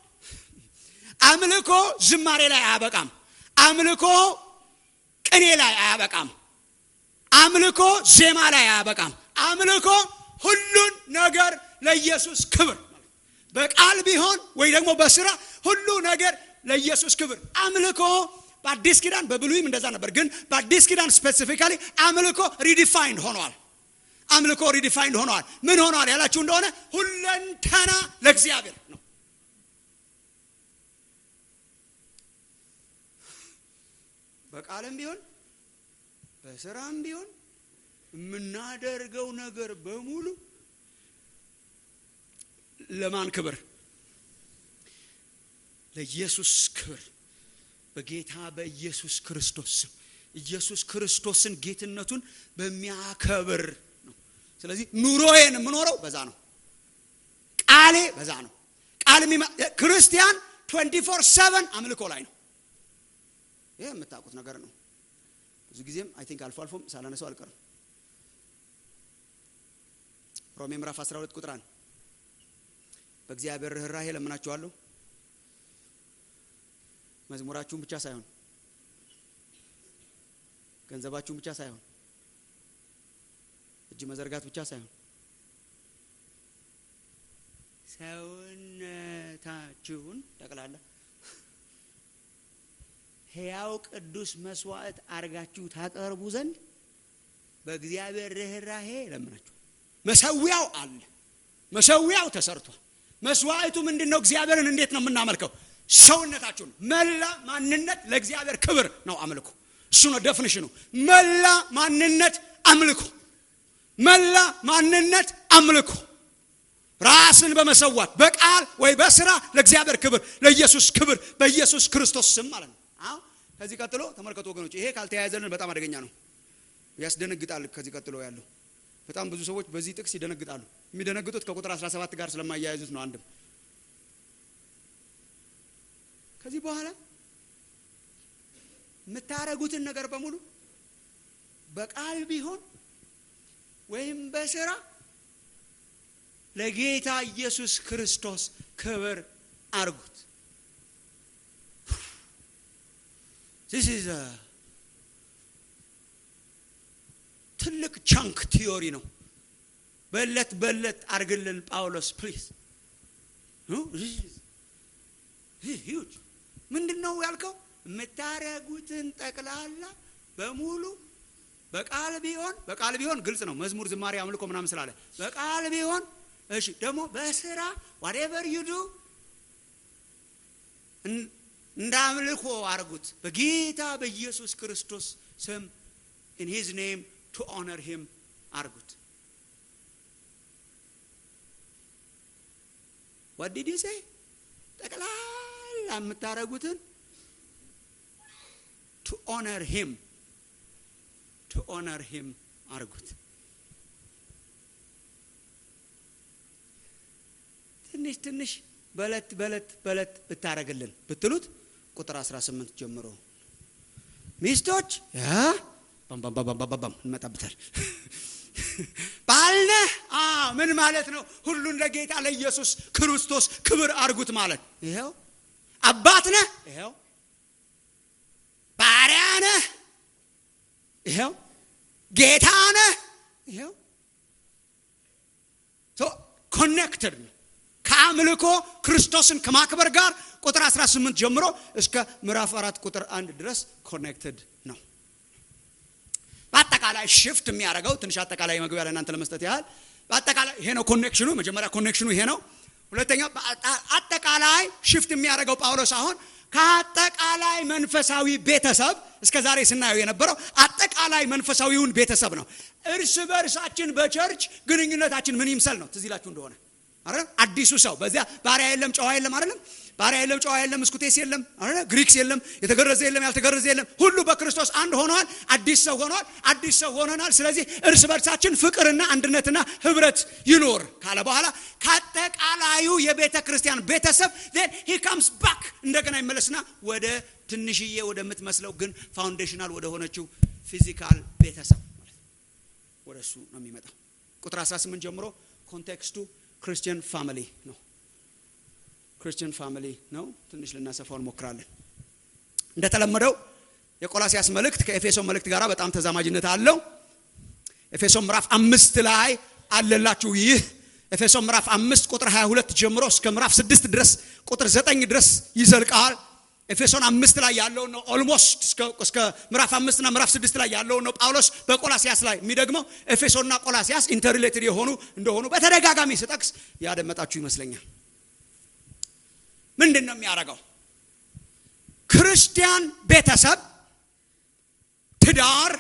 አምልኮ ዝማሬ ላይ አያበቃም አምልኮ ቅኔ ላይ አያበቃም አምልኮ ዜማ ላይ አያበቃም አምልኮ ሁሉን ነገር ለኢየሱስ ክብር በቃል ቢሆን ወይ ደግሞ በስራ ሁሉ ነገር ለኢየሱስ ክብር አምልኮ በአዲስ ኪዳን በብሉይም እንደዛ ነበር ግን በአዲስ ኪዳን ስፔሲፊካሊ አምልኮ ሪዲፋይንድ ሆኗል አምልኮ ሪዲፋይንድ ሆኗል ምን ሆኗል ያላችሁ እንደሆነ ሁለንተና ለእግዚአብሔር ነው በቃልም ቢሆን በስራም ቢሆን የምናደርገው ነገር በሙሉ ለማን ክብር ለኢየሱስ ክብር በጌታ በኢየሱስ ክርስቶስ ስም ኢየሱስ ክርስቶስን ጌትነቱን በሚያከብር ነው ስለዚህ ኑሮዬን የምኖረው በዛ ነው ቃሌ በዛ ነው ቃል ክርስቲያን 24 7 አምልኮ ላይ ነው ይህ የምታውቁት ነገር ነው ብዙ ጊዜም አይ ቲንክ አልፎ አልፎም ሳላነሰው አልቀርም ሮሜ ምዕራፍ 12 ቁጥር አንድ በእግዚአብሔር ርኅራሄ ለምናችኋለሁ መዝሙራችሁን ብቻ ሳይሆን ገንዘባችሁን ብቻ ሳይሆን እጅ መዘርጋት ብቻ ሳይሆን ሰውነታችሁን ጠቅላላ ሕያው ቅዱስ መስዋዕት አርጋችሁ ታቀርቡ ዘንድ በእግዚአብሔር ርኅራሄ ለምናችሁ መሰዊያው አለ መሰዊያው ተሰርቷል መስዋዕቱ ምንድን ነው እግዚአብሔርን እንዴት ነው የምናመልከው ሰውነታችሁን መላ ማንነት ለእግዚአብሔር ክብር ነው አምልኮ እሱ ነው ደፍንሽኑ መላ ማንነት አምልኮ መላ ማንነት አምልኮ ራስን በመሰዋት በቃል ወይ በስራ ለእግዚአብሔር ክብር ለኢየሱስ ክብር በኢየሱስ ክርስቶስ ስም ማለት ነው አሁን ከዚህ ቀጥሎ ተመልከቱ ወገኖች ይሄ ካልተያያዘልን በጣም አደገኛ ነው ያስደነግጣል ከዚህ ቀጥሎ ያለው በጣም ብዙ ሰዎች በዚህ ጥቅስ ይደነግጣሉ የሚደነግጡት ከቁጥር 17 ጋር ስለማያያዙት ነው አንድም ከዚህ በኋላ የምታረጉትን ነገር በሙሉ በቃል ቢሆን ወይም በስራ ለጌታ ኢየሱስ ክርስቶስ ክብር አርጉት ዚስ ኢዝ ትልቅ ቻንክ ቲዮሪ ነው በለት በለት አርግልን ጳውሎስ ፕሊዝ ሂውጅ ምንድን ነው ያልከው የምታረጉትን ጠቅላላ በሙሉ በቃል ቢሆን በቃል ቢሆን ግልጽ ነው መዝሙር ዝማሬ አምልኮ ምናምን ስላለ በቃል ቢሆን እሺ ደግሞ በስራ ዋቴቨር ዩዱ እንደ አምልኮ አርጉት በጌታ በኢየሱስ ክርስቶስ ስም ኢን ሂዝ ኔም ቱ ኦነር ሂም አርጉት ወዲድ ሴ ጠቅላላ የምታደርጉትን ቱ ኦነር ሂም ቱ ኦነር ሂም አርጉት። ትንሽ ትንሽ በለት በለት በለት ብታረግልን ብትሉት ቁጥር 18 ጀምሮ ሚስቶች ባምባምባምባምባም እንመጣበታል። ባልነህ ምን ማለት ነው? ሁሉን ለጌታ ለኢየሱስ ክርስቶስ ክብር አርጉት ማለት ይኸው። አባት ነህ፣ ይኸው። ባሪያ ነህ፣ ይኸው። ጌታ ነህ፣ ይኸው። ኮኔክትድ ነው ከአምልኮ ክርስቶስን ከማክበር ጋር ቁጥር 18 ጀምሮ እስከ ምዕራፍ አራት ቁጥር አንድ ድረስ ኮኔክትድ ነው። በአጠቃላይ ሽፍት የሚያደርገው ትንሽ አጠቃላይ መግቢያ ለእናንተ ለመስጠት ያህል በአጠቃላይ ይሄ ነው ኮኔክሽኑ። መጀመሪያ ኮኔክሽኑ ይሄ ነው። ሁለተኛ አጠቃላይ ሽፍት የሚያደርገው ጳውሎስ አሁን ከአጠቃላይ መንፈሳዊ ቤተሰብ እስከ ዛሬ ስናየው የነበረው አጠቃላይ መንፈሳዊውን ቤተሰብ ነው። እርስ በእርሳችን በቸርች ግንኙነታችን ምን ይምሰል ነው። ትዝ ይላችሁ እንደሆነ አይደል? አዲሱ ሰው በዚያ ባሪያ የለም ጨዋ የለም አይደለም? ባሪያ የለም ጨዋ የለም፣ እስኩቴስ የለም አይደል? ግሪክስ የለም፣ የተገረዘ የለም፣ ያልተገረዘ የለም። ሁሉ በክርስቶስ አንድ ሆነዋል። አዲስ ሰው ሆነዋል። አዲስ ሰው ሆነናል። ስለዚህ እርስ በርሳችን ፍቅርና አንድነትና ህብረት ይኖር ካለ በኋላ ከአጠቃላዩ የቤተ ክርስቲያን ቤተሰብ then he comes back እንደገና ይመለስና ወደ ትንሽዬ ወደምትመስለው ግን ፋውንዴሽናል ወደ ሆነችው ፊዚካል ቤተሰብ ማለት ወደ እሱ ነው የሚመጣው። ቁጥር 18 ጀምሮ ኮንቴክስቱ ክርስቲያን ፋሚሊ ነው። ክርስቲያን ፋሚሊ ነው። ትንሽ ልናሰፋው እንሞክራለን። እንደተለመደው የቆላሲያስ መልእክት ከኤፌሶን መልእክት ጋር በጣም ተዛማጅነት አለው። ኤፌሶን ምዕራፍ አምስት ላይ አለላችሁ። ይህ ኤፌሶን ምዕራፍ አምስት ቁጥር 22 ጀምሮ እስከ ምዕራፍ ስድስት ድረስ ቁጥር ዘጠኝ ድረስ ይዘልቃል። ኤፌሶን አምስት ላይ ያለውን ነው ኦልሞስት እስከ ምዕራፍ አምስትና ምዕራፍ ስድስት ላይ ያለውን ነው ጳውሎስ በቆላሲያስ ላይ የሚደግመው። ኤፌሶንና ቆላሲያስ ኢንተርሪሌትድ የሆኑ እንደሆኑ በተደጋጋሚ ስጠቅስ ያደመጣችሁ ይመስለኛል። ምንድን ነው የሚያደርገው? ክርስቲያን ቤተሰብ ትዳር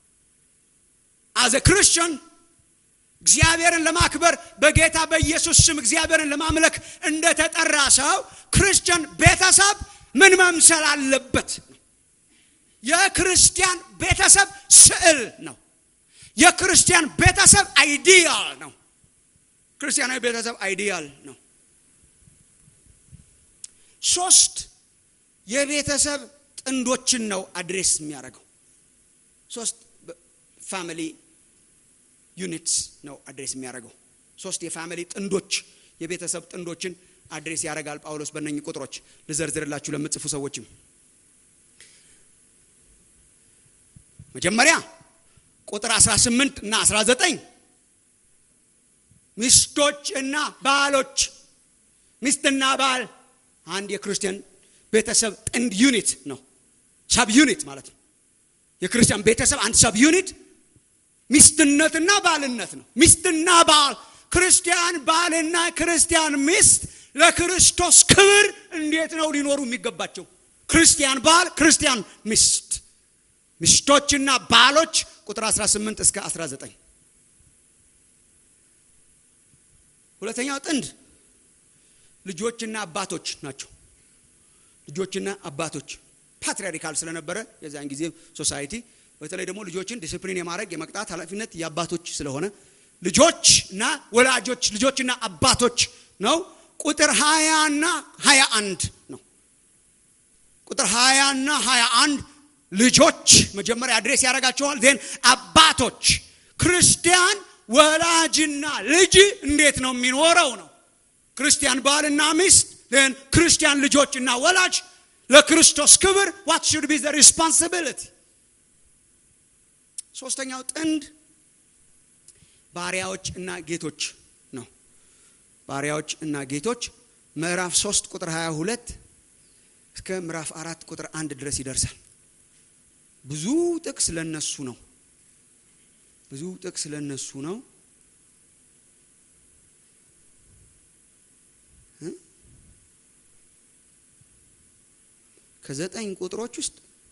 አዘ ክርስቲያን እግዚአብሔርን ለማክበር በጌታ በኢየሱስ ስም እግዚአብሔርን ለማምለክ እንደተጠራ ሰው ክርስቲያን ቤተሰብ ምን መምሰል አለበት? የክርስቲያን ቤተሰብ ስዕል ነው። የክርስቲያን ቤተሰብ አይዲያል ነው። ክርስቲያናዊ ቤተሰብ አይዲያል ነው። ሶስት የቤተሰብ ጥንዶችን ነው አድሬስ የሚያደርገው። ሶስት ፋሚሊ ዩኒትስ ነው አድሬስ የሚያደርገው። ሶስት የፋሚሊ ጥንዶች የቤተሰብ ጥንዶችን አድሬስ ያደርጋል ጳውሎስ በእነኝህ ቁጥሮች ልዘርዝርላችሁ ለምጽፉ ሰዎችም መጀመሪያ ቁጥር 18 እና 19 ሚስቶች እና ባሎች ሚስትና ባል አንድ የክርስቲያን ቤተሰብ ጥንድ ዩኒት ነው ሰብ ዩኒት ማለት ነው የክርስቲያን ቤተሰብ አንድ ሰብ ዩኒት ሚስትነትና ባልነት ነው ሚስትና ባል ክርስቲያን ባልና ክርስቲያን ሚስት ለክርስቶስ ክብር እንዴት ነው ሊኖሩ የሚገባቸው? ክርስቲያን ባል፣ ክርስቲያን ሚስት፣ ሚስቶችና ባሎች ቁጥር 18 እስከ 19። ሁለተኛው ጥንድ ልጆችና አባቶች ናቸው። ልጆችና አባቶች ፓትሪያርካል ስለነበረ የዚያን ጊዜ ሶሳይቲ በተለይ ደግሞ ልጆችን ዲስፕሊን የማድረግ የመቅጣት ኃላፊነት የአባቶች ስለሆነ ልጆች እና ወላጆች ልጆችና አባቶች ነው። ቁጥር 20 እና 21 ነው። ቁጥር 20 እና 21 ልጆች መጀመሪያ አድሬስ ያደርጋቸዋል። ዜን አባቶች ክርስቲያን ወላጅና ልጅ እንዴት ነው የሚኖረው ነው። ክርስቲያን ባልና ሚስት ዜን ክርስቲያን ልጆችና ወላጅ ለክርስቶስ ክብር ዋት ሹድ ቢ ዘ ሪስፖንሲቢሊቲ። ሶስተኛው ጥንድ ባሪያዎች እና ጌቶች ነው። ባሪያዎች እና ጌቶች ምዕራፍ 3 ቁጥር 22 እስከ ምዕራፍ አራት ቁጥር አንድ ድረስ ይደርሳል። ብዙ ጥቅስ ለነሱ ነው። ብዙ ጥቅስ ለነሱ ነው። ከዘጠኝ ቁጥሮች ውስጥ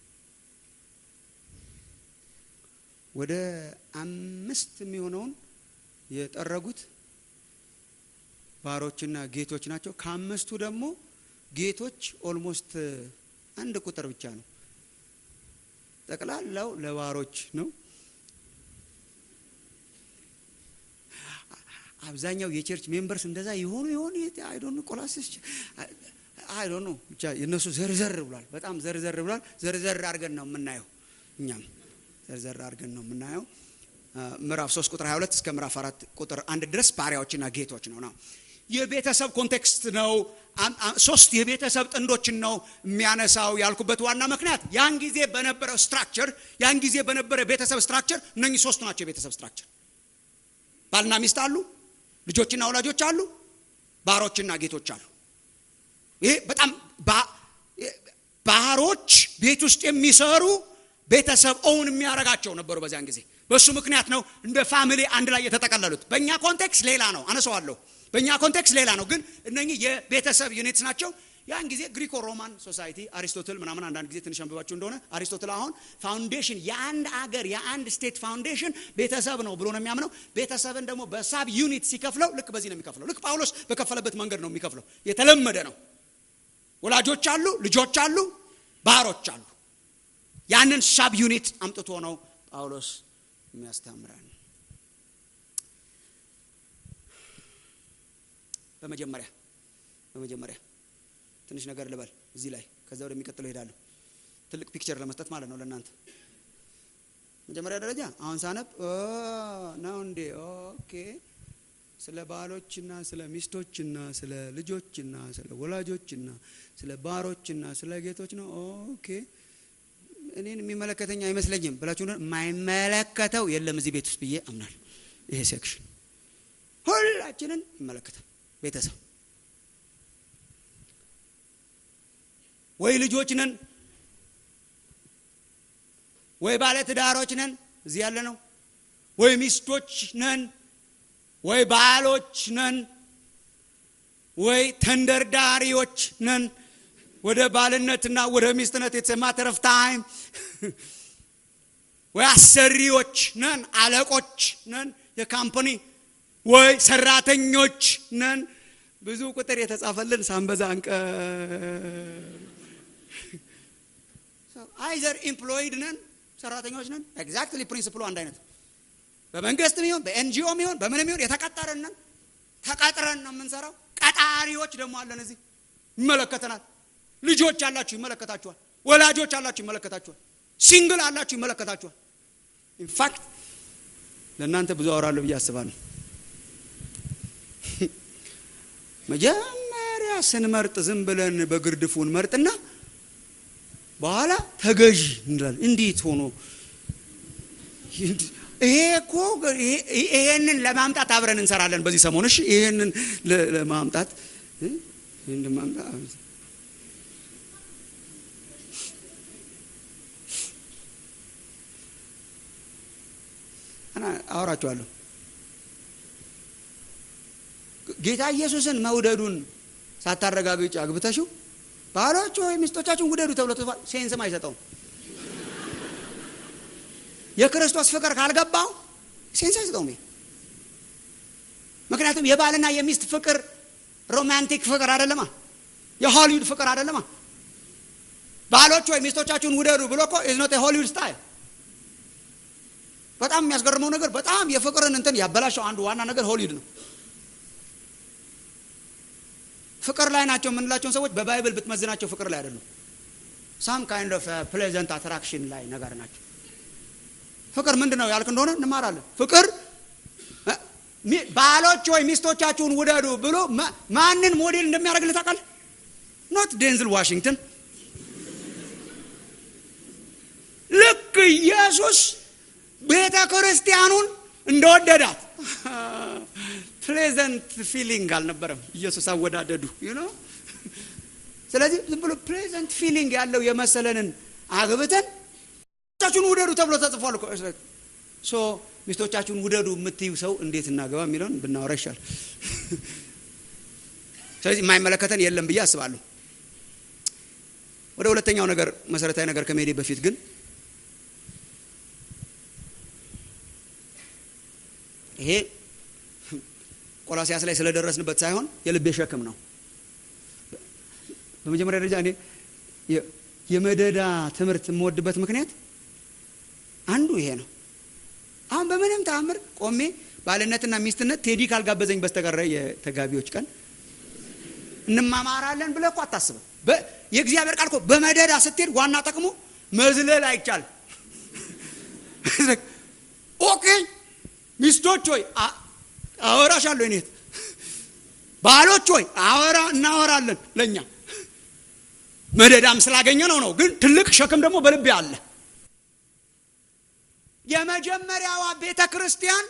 ወደ አምስት የሚሆነውን የጠረጉት ባሮችና ጌቶች ናቸው። ከአምስቱ ደግሞ ጌቶች ኦልሞስት አንድ ቁጥር ብቻ ነው። ጠቅላላው ለባሮች ነው። አብዛኛው የቸርች ሜምበርስ እንደዛ የሆኑ የሆኑ አይዶኑ ቆላስስ አይዶኑ ብቻ የእነሱ ዘርዘር ብሏል። በጣም ዘርዘር ብሏል። ዘርዘር አድርገን ነው የምናየው። እኛም ዘርዘር አድርገን ነው የምናየው። ምዕራፍ 3 ቁጥር 22 እስከ ምዕራፍ 4 ቁጥር አንድ ድረስ ባሪያዎችና ጌቶች ነው ነው የቤተሰብ ኮንቴክስት ነው። ሶስት የቤተሰብ ጥንዶችን ነው የሚያነሳው ያልኩበት ዋና ምክንያት ያን ጊዜ በነበረው ስትራክቸር ያን ጊዜ በነበረ ቤተሰብ ስትራክቸር እነኚህ ሶስቱ ናቸው የቤተሰብ ስትራክቸር። ባልና ሚስት አሉ፣ ልጆችና ወላጆች አሉ፣ ባሮችና ጌቶች አሉ። ይሄ በጣም ባሮች ቤት ውስጥ የሚሰሩ ቤተሰብ ኦውን የሚያደርጋቸው ነበሩ በዚያን ጊዜ። በእሱ ምክንያት ነው እንደ ፋሚሊ አንድ ላይ የተጠቀለሉት። በእኛ ኮንቴክስት ሌላ ነው፣ አነሳዋለሁ። በእኛ ኮንቴክስት ሌላ ነው፣ ግን እነኚህ የቤተሰብ ዩኒትስ ናቸው። ያን ጊዜ ግሪኮ ሮማን ሶሳይቲ አሪስቶትል ምናምን አንዳንድ ጊዜ ትንሽ አንብባችሁ እንደሆነ አሪስቶትል አሁን ፋውንዴሽን የአንድ አገር የአንድ ስቴት ፋውንዴሽን ቤተሰብ ነው ብሎ ነው የሚያምነው። ቤተሰብን ደግሞ በሳብ ዩኒት ሲከፍለው ልክ በዚህ ነው የሚከፍለው። ልክ ጳውሎስ በከፈለበት መንገድ ነው የሚከፍለው። የተለመደ ነው። ወላጆች አሉ፣ ልጆች አሉ፣ ባሮች አሉ። ያንን ሳብ ዩኒት አምጥቶ ነው ጳውሎስ የሚያስተምረን። በመጀመሪያ በመጀመሪያ ትንሽ ነገር ልበል እዚህ ላይ ከዛ ወደሚቀጥለው እሄዳለሁ። ትልቅ ፒክቸር ለመስጠት ማለት ነው ለእናንተ። መጀመሪያ ደረጃ አሁን ሳነብ ነው እንዴ ኦኬ፣ ስለ ባሎችና ስለ ሚስቶችና ስለ ልጆችና ስለ ወላጆችና ስለ ባሮችና ስለ ጌቶች ነው ኦኬ እኔን የሚመለከተኝ አይመስለኝም ብላችሁ የማይመለከተው የለም እዚህ ቤት ውስጥ ብዬ አምናል። ይሄ ሴክሽን ሁላችንን ይመለከታል። ቤተሰብ ወይ ልጆች ነን ወይ ባለ ትዳሮች ነን እዚህ ያለ ነው፣ ወይ ሚስቶች ነን ወይ ባሎች ነን ወይ ተንደርዳሪዎች ነን ወደ ባልነትና ወደ ሚስትነት የተሰ ማተር ኦፍ ታይም ወይ አሰሪዎች ነን፣ አለቆች ነን የካምፓኒ ወይ ሰራተኞች ነን። ብዙ ቁጥር የተጻፈልን ሳንበዛ አንቀ አይዘር ኢምፕሎይድ ነን ሰራተኞች ነን። ኤግዛክትሊ ፕሪንስፕሉ አንድ አይነት በመንግስት ሚሆን በኤንጂኦ ሚሆን በምንም ይሆን የተቀጠረን ነን። ተቀጥረን ነው የምንሰራው። ቀጣሪዎች ደግሞ አለን እዚህ ይመለከተናል። ልጆች አላችሁ ይመለከታችኋል። ወላጆች አላችሁ ይመለከታችኋል። ሲንግል አላችሁ ይመለከታችኋል። ኢንፋክት ለእናንተ ብዙ አወራለሁ ብዬ አስባለሁ። መጀመሪያ ስንመርጥ ዝም ብለን በግርድፉን መርጥና በኋላ ተገዥ እንላለን። እንዴት ሆኖ ይሄ እኮ ይሄንን ለማምጣት አብረን እንሰራለን በዚህ ሰሞን። እሺ ይሄንን ለማምጣት ይሄን ለማምጣት አወራችኋለሁ። ጌታ ኢየሱስን መውደዱን ሳታረጋግጭ አግብተሽው ባሎች ወይ ሚስቶቻችሁን ውደዱ ተብሎ ተጽፏል። ሴንስም አይሰጠውም። የክርስቶስ ፍቅር ካልገባው ሴንስ አይሰጠውም። ምክንያቱም የባልና የሚስት ፍቅር ሮማንቲክ ፍቅር አይደለማ፣ የሆሊውድ ፍቅር አይደለማ። ባሎች ወይ ሚስቶቻችሁን ውደዱ ብሎ እኮ ኢዝ ኖት የሆሊውድ ስታይል። በጣም የሚያስገርመው ነገር በጣም የፍቅርን እንትን ያበላሸው አንዱ ዋና ነገር ሆሊውድ ነው። ፍቅር ላይ ናቸው የምንላቸውን ሰዎች በባይብል ብትመዝናቸው ፍቅር ላይ አይደሉም። ሳም ካይንድ ኦፍ ፕሌዘንት አትራክሽን ላይ ነገር ናቸው። ፍቅር ምንድን ነው ያልክ እንደሆነ እንማራለን። ፍቅር ባሎች ወይ ሚስቶቻችሁን ውደዱ ብሎ ማንን ሞዴል እንደሚያደርግልህ ታውቃለህ? ኖት ዴንዝል ዋሽንግተን። ልክ ኢየሱስ ቤተ ክርስቲያኑን እንደወደዳት ፕሌዘንት ፊሊንግ አልነበረም ኢየሱስ አወዳደዱ ዩ ኖ። ስለዚህ ዝም ብሎ ፕሌዘንት ፊሊንግ ያለው የመሰለንን አግብተን ሚስቶቻችሁን ውደዱ ተብሎ ተጽፏል እኮ ሶ ሚስቶቻችሁን ውደዱ የምትዩ ሰው እንዴት እናገባ የሚለውን ብናወራ ይሻል። ስለዚህ የማይመለከተን የለም ብዬ አስባለሁ። ወደ ሁለተኛው ነገር መሰረታዊ ነገር ከመሄዴ በፊት ግን ይሄ ቆላሲያስ ላይ ስለደረስንበት ሳይሆን የልቤ ሸክም ነው። በመጀመሪያ ደረጃ እኔ የመደዳ ትምህርት የምወድበት ምክንያት አንዱ ይሄ ነው። አሁን በምንም ተአምር ቆሜ ባልነትና ሚስትነት ቴዲ ካልጋበዘኝ በስተቀረ የተጋቢዎች ቀን እንማማራለን ብለህ እኮ አታስብም። የእግዚአብሔር ቃል እኮ በመደዳ ስትሄድ ዋና ጥቅሙ መዝለል አይቻልም። ኦኬ ሚስቶች ሆይ አወራሻለሁ፣ እኔት ባሎች ሆይ አወራ እናወራለን። ለእኛ መደዳም ስላገኘ ነው ነው። ግን ትልቅ ሸክም ደግሞ በልቤ አለ። የመጀመሪያዋ ቤተ ክርስቲያን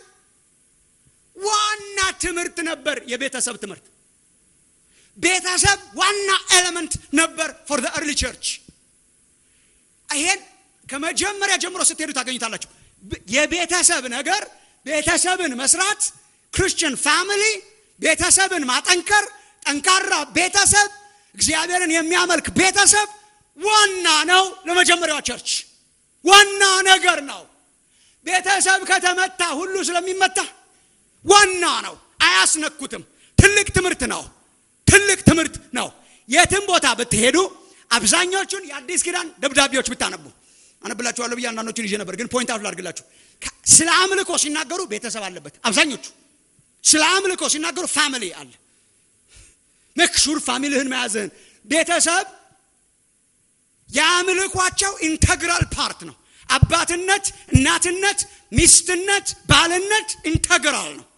ዋና ትምህርት ነበር የቤተሰብ ትምህርት። ቤተሰብ ዋና ኤሌመንት ነበር ፎር ዘ ኤርሊ ቸርች። ይሄን ከመጀመሪያ ጀምሮ ስትሄዱ ታገኙታላችሁ። የቤተሰብ ነገር ቤተሰብን መስራት፣ ክርስቲያን ፋሚሊ ቤተሰብን ማጠንከር፣ ጠንካራ ቤተሰብ፣ እግዚአብሔርን የሚያመልክ ቤተሰብ ዋና ነው ለመጀመሪያዋ ቸርች ዋና ነገር ነው። ቤተሰብ ከተመታ ሁሉ ስለሚመታ ዋና ነው። አያስነኩትም። ትልቅ ትምህርት ነው። ትልቅ ትምህርት ነው። የትም ቦታ ብትሄዱ አብዛኞቹን የአዲስ ኪዳን ደብዳቤዎች ብታነቡ አነብላችኋለሁ ብዬ አንዳንዶቹን ይዤ ነበር፣ ግን ፖይንት አውት ላድርግላችሁ። ስለ አምልኮ ሲናገሩ ቤተሰብ አለበት። አብዛኞቹ ስለ አምልኮ ሲናገሩ ፋሚሊ አለ። መክሹር ፋሚሊህን መያዝህን ቤተሰብ የአምልኳቸው ኢንተግራል ፓርት ነው። አባትነት፣ እናትነት፣ ሚስትነት፣ ባልነት ኢንተግራል ነው።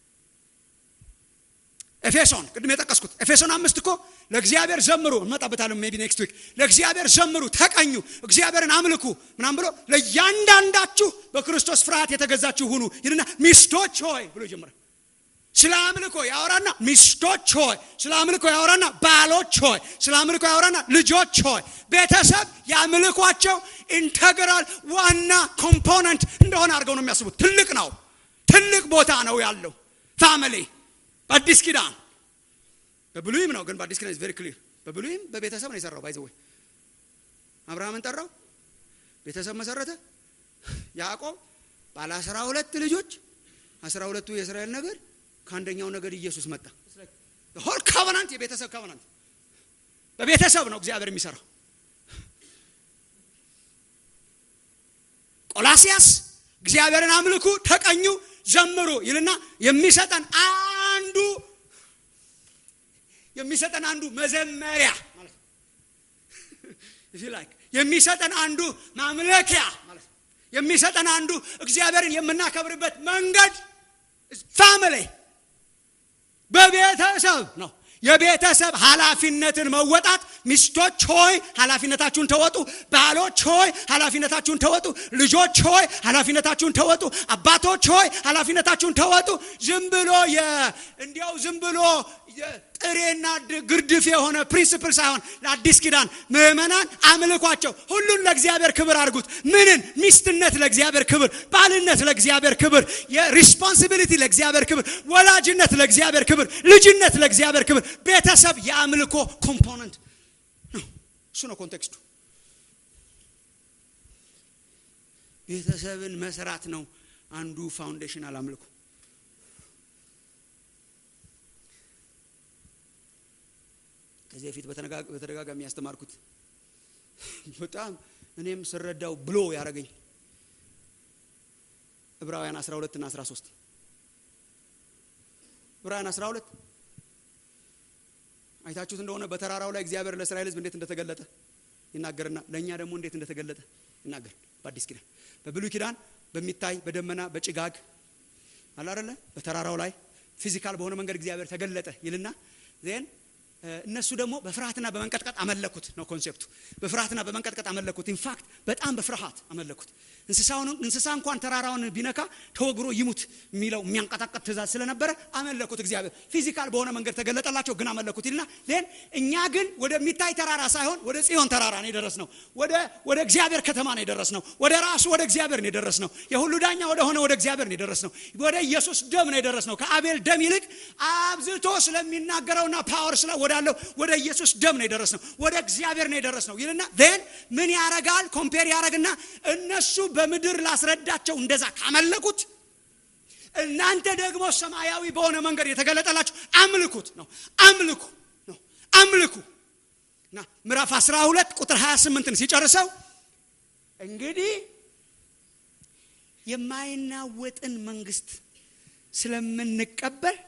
ኤፌሶን ቅድም የጠቀስኩት ኤፌሶን አምስት እኮ ለእግዚአብሔር ዘምሩ፣ እንመጣበታለን ሜቢ ኔክስት ዊክ። ለእግዚአብሔር ዘምሩ፣ ተቀኙ፣ እግዚአብሔርን አምልኩ ምናም ብሎ ለእያንዳንዳችሁ በክርስቶስ ፍርሃት የተገዛችሁ ሁኑ ይልና ሚስቶች ሆይ ብሎ ይጀምራል። ስለ አምልኮ ያወራና ሚስቶች ሆይ፣ ስለ አምልኮ ያወራና ባሎች ሆይ፣ ስለ አምልኮ ያወራና ልጆች ሆይ። ቤተሰብ የአምልኳቸው ኢንተግራል ዋና ኮምፖነንት እንደሆነ አድርገው ነው የሚያስቡት። ትልቅ ነው፣ ትልቅ ቦታ ነው ያለው ፋሚሊ በአዲስ ኪዳን በብሉይም ነው ግን በአዲስ ኪዳን ቬሪ ክሊር። በብሉይም በቤተሰብ ነው የሰራው። ባይዘ ወይ አብርሃምን ጠራው፣ ቤተሰብ መሰረተ። ያዕቆብ ባለ አስራ ሁለት ልጆች አስራ ሁለቱ የእስራኤል ነገድ ከአንደኛው ነገድ ኢየሱስ መጣ። ሆል ካቨናንት የቤተሰብ ካቨናንት በቤተሰብ ነው እግዚአብሔር የሚሰራው። ቆላሲያስ እግዚአብሔርን አምልኩ፣ ተቀኙ፣ ዘምሩ ይልና የሚሰጠን አንዱ የሚሰጠን አንዱ መዘመሪያ ማለት ነው። የሚሰጠን አንዱ ማምለኪያ ማለት ነው። የሚሰጠን አንዱ እግዚአብሔርን የምናከብርበት መንገድ ፋሚሊ በቤተሰብ ነው። የቤተሰብ ኃላፊነትን መወጣት ሚስቶች ሆይ ኃላፊነታችሁን ተወጡ። ባሎች ሆይ ኃላፊነታችሁን ተወጡ። ልጆች ሆይ ኃላፊነታችሁን ተወጡ። አባቶች ሆይ ኃላፊነታችሁን ተወጡ። ዝም ብሎ እንዲያው ዝም ብሎ ጥሬና ግርድፍ የሆነ ፕሪንስፕል ሳይሆን ለአዲስ ኪዳን ምዕመናን አምልኳቸው ሁሉን ለእግዚአብሔር ክብር አድርጉት። ምንን? ሚስትነት ለእግዚአብሔር ክብር፣ ባልነት ለእግዚአብሔር ክብር፣ የሪስፖንሲቢሊቲ ለእግዚአብሔር ክብር፣ ወላጅነት ለእግዚአብሔር ክብር፣ ልጅነት ለእግዚአብሔር ክብር። ቤተሰብ የአምልኮ ኮምፖነንት ነው። እሱ ነው ኮንቴክስቱ። ቤተሰብን መስራት ነው አንዱ ፋውንዴሽናል አምልኮ። ከዚህ በፊት በተደጋጋሚ ያስተማርኩት በጣም እኔም ስረዳው ብሎ ያደረገኝ ዕብራውያን 12 እና 13 ዕብራውያን 12 አይታችሁት እንደሆነ በተራራው ላይ እግዚአብሔር ለእስራኤል ሕዝብ እንዴት እንደተገለጠ ይናገርና ለእኛ ደግሞ እንዴት እንደተገለጠ ይናገር። በአዲስ ኪዳን በብሉይ ኪዳን በሚታይ በደመና በጭጋግ አለ አይደለ በተራራው ላይ ፊዚካል በሆነ መንገድ እግዚአብሔር ተገለጠ ይልና ዜን እነሱ ደግሞ በፍርሃትና በመንቀጥቀጥ አመለኩት ነው ኮንሴፕቱ። በፍርሃትና በመንቀጥቀጥ አመለኩት። ኢንፋክት በጣም በፍርሃት አመለኩት። እንስሳውን እንስሳ እንኳን ተራራውን ቢነካ ተወግሮ ይሙት የሚለው የሚያንቀጣቀጥ ትእዛዝ ስለነበረ አመለኩት። እግዚአብሔር ፊዚካል በሆነ መንገድ ተገለጠላቸው፣ ግን አመለኩት ይልና ዜን እኛ ግን ወደሚታይ ተራራ ሳይሆን ወደ ጽዮን ተራራ ነው የደረስነው። ወደ ወደ እግዚአብሔር ከተማ ነው የደረስነው። ወደ ራሱ ወደ እግዚአብሔር ነው የደረስነው። የሁሉ ዳኛ ወደ ሆነ ወደ እግዚአብሔር ነው የደረስነው። ወደ ኢየሱስ ደም ነው የደረስነው። ከአቤል ደም ይልቅ አብዝቶ ስለሚናገረውና ፓወር ስለ ወዳለው ወደ ኢየሱስ ደም ነው የደረስነው። ወደ እግዚአብሔር ነው የደረስነው ይልና ዜን ምን ያረጋል? ኮምፔር ያረግና እነሱ በምድር ላስረዳቸው እንደዛ ካመለኩት እናንተ ደግሞ ሰማያዊ በሆነ መንገድ የተገለጠላችሁ አምልኩት ነው አምልኩ ነው አምልኩ እና ምዕራፍ 12 ቁጥር 28ን ሲጨርሰው እንግዲህ የማይናወጥን መንግስት ስለምንቀበል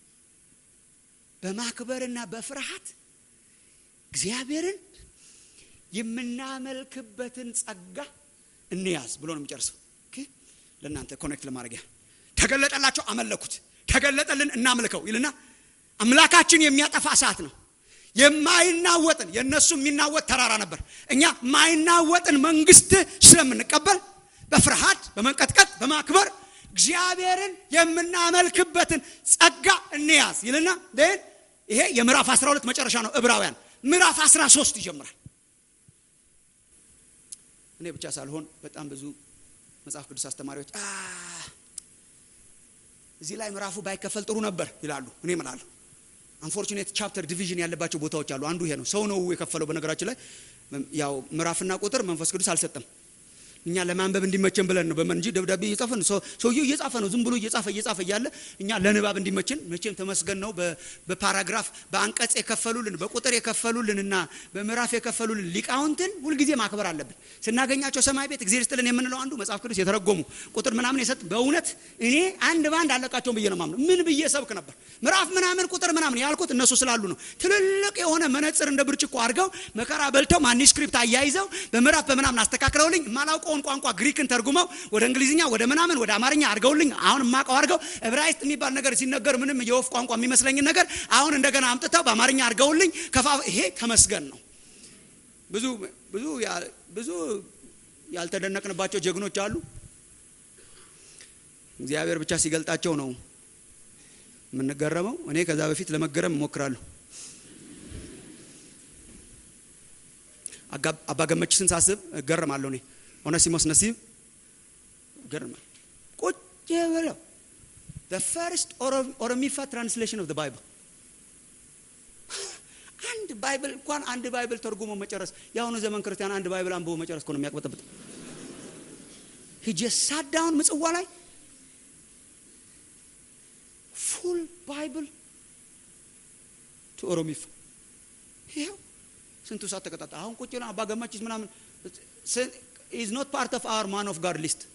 በማክበርና በፍርሃት እግዚአብሔርን የምናመልክበትን ጸጋ እንያዝ ብሎ ነው የሚጨርሰው ለእናንተ ኮኔክት ለማድረጊያ ተገለጠላቸው አመለኩት ተገለጠልን እናምልከው ይልና አምላካችን የሚያጠፋ እሳት ነው የማይናወጥን የእነሱ የሚናወጥ ተራራ ነበር እኛ ማይናወጥን መንግስት ስለምንቀበል በፍርሃት በመንቀጥቀጥ በማክበር እግዚአብሔርን የምናመልክበትን ጸጋ እንያዝ ይልና ን ይሄ የምዕራፍ 12 መጨረሻ ነው ዕብራውያን ምዕራፍ 13 ይጀምራል እኔ ብቻ ሳልሆን በጣም ብዙ መጽሐፍ ቅዱስ አስተማሪዎች እዚህ ላይ ምዕራፉ ባይከፈል ጥሩ ነበር ይላሉ እኔ እምላለሁ አንፎርቹኔት ቻፕተር ዲቪዥን ያለባቸው ቦታዎች አሉ አንዱ ይሄ ነው ሰው ነው የከፈለው በነገራችን ላይ ያው ምዕራፍና ቁጥር መንፈስ ቅዱስ አልሰጠም እኛ ለማንበብ እንዲመቸን ብለን ነው በመን እንጂ ደብዳቤ እየጻፈን ሰውየው እየጻፈ ነው ዝም ብሎ እየጻፈ እየጻፈ እያለ እኛ ለንባብ እንዲመችን መቼም ተመስገን ነው በፓራግራፍ በአንቀጽ የከፈሉልን በቁጥር የከፈሉልን እና በምዕራፍ የከፈሉልን ሊቃውንትን ሁልጊዜ ማክበር አለብን ስናገኛቸው ሰማይ ቤት እግዚአብሔር ስጥልን የምንለው አንዱ መጽሐፍ ቅዱስ የተረጎሙ ቁጥር ምናምን የሰጥ በእውነት እኔ አንድ በአንድ አለቃቸውን ብዬ ነው ማምነው ምን ብዬ ሰብክ ነበር ምዕራፍ ምናምን ቁጥር ምናምን ያልኩት እነሱ ስላሉ ነው ትልልቅ የሆነ መነጽር እንደ ብርጭቆ አድርገው መከራ በልተው ማኒስክሪፕት አያይዘው በምዕራፍ በምናምን አስተካክለውልኝ ማላውቀው የማውቀውን ቋንቋ ግሪክን ተርጉመው ወደ እንግሊዝኛ ወደ ምናምን ወደ አማርኛ አድርገውልኝ አሁን የማውቀው አድርገው ዕብራይስጥ የሚባል ነገር ሲነገር ምንም የወፍ ቋንቋ የሚመስለኝን ነገር አሁን እንደገና አምጥተው በአማርኛ አድርገውልኝ ከፋ ይሄ ተመስገን ነው ብዙ ብዙ ብዙ ያልተደነቅንባቸው ጀግኖች አሉ እግዚአብሔር ብቻ ሲገልጣቸው ነው የምንገረመው እኔ ከዛ በፊት ለመገረም እሞክራለሁ አባገመችስን ሳስብ እገረማለሁ እኔ ኦነሲሞስ ነሲብ ገርማ ቁጭ ብለው the first ኦሮሚፋ ትራንስሌሽን ኦፍ the bible አንድ ባይብል እንኳን አንድ ባይብል ተርጉሞ መጨረስ የአሁኑ ዘመን ክርስቲያን አንድ ባይብል አንብቦ መጨረስ ነው የሚያቅበጠብጥ ሂጀ ሳዳውን ምጽዋ ላይ ፉል ባይብል ቱ ኦሮሚፋ ይኸው ስንቱ ሰዓት ተቀጣጣ አሁን ቁጭ ብለን አባገማችስ ምናምን is not part of our man of God list.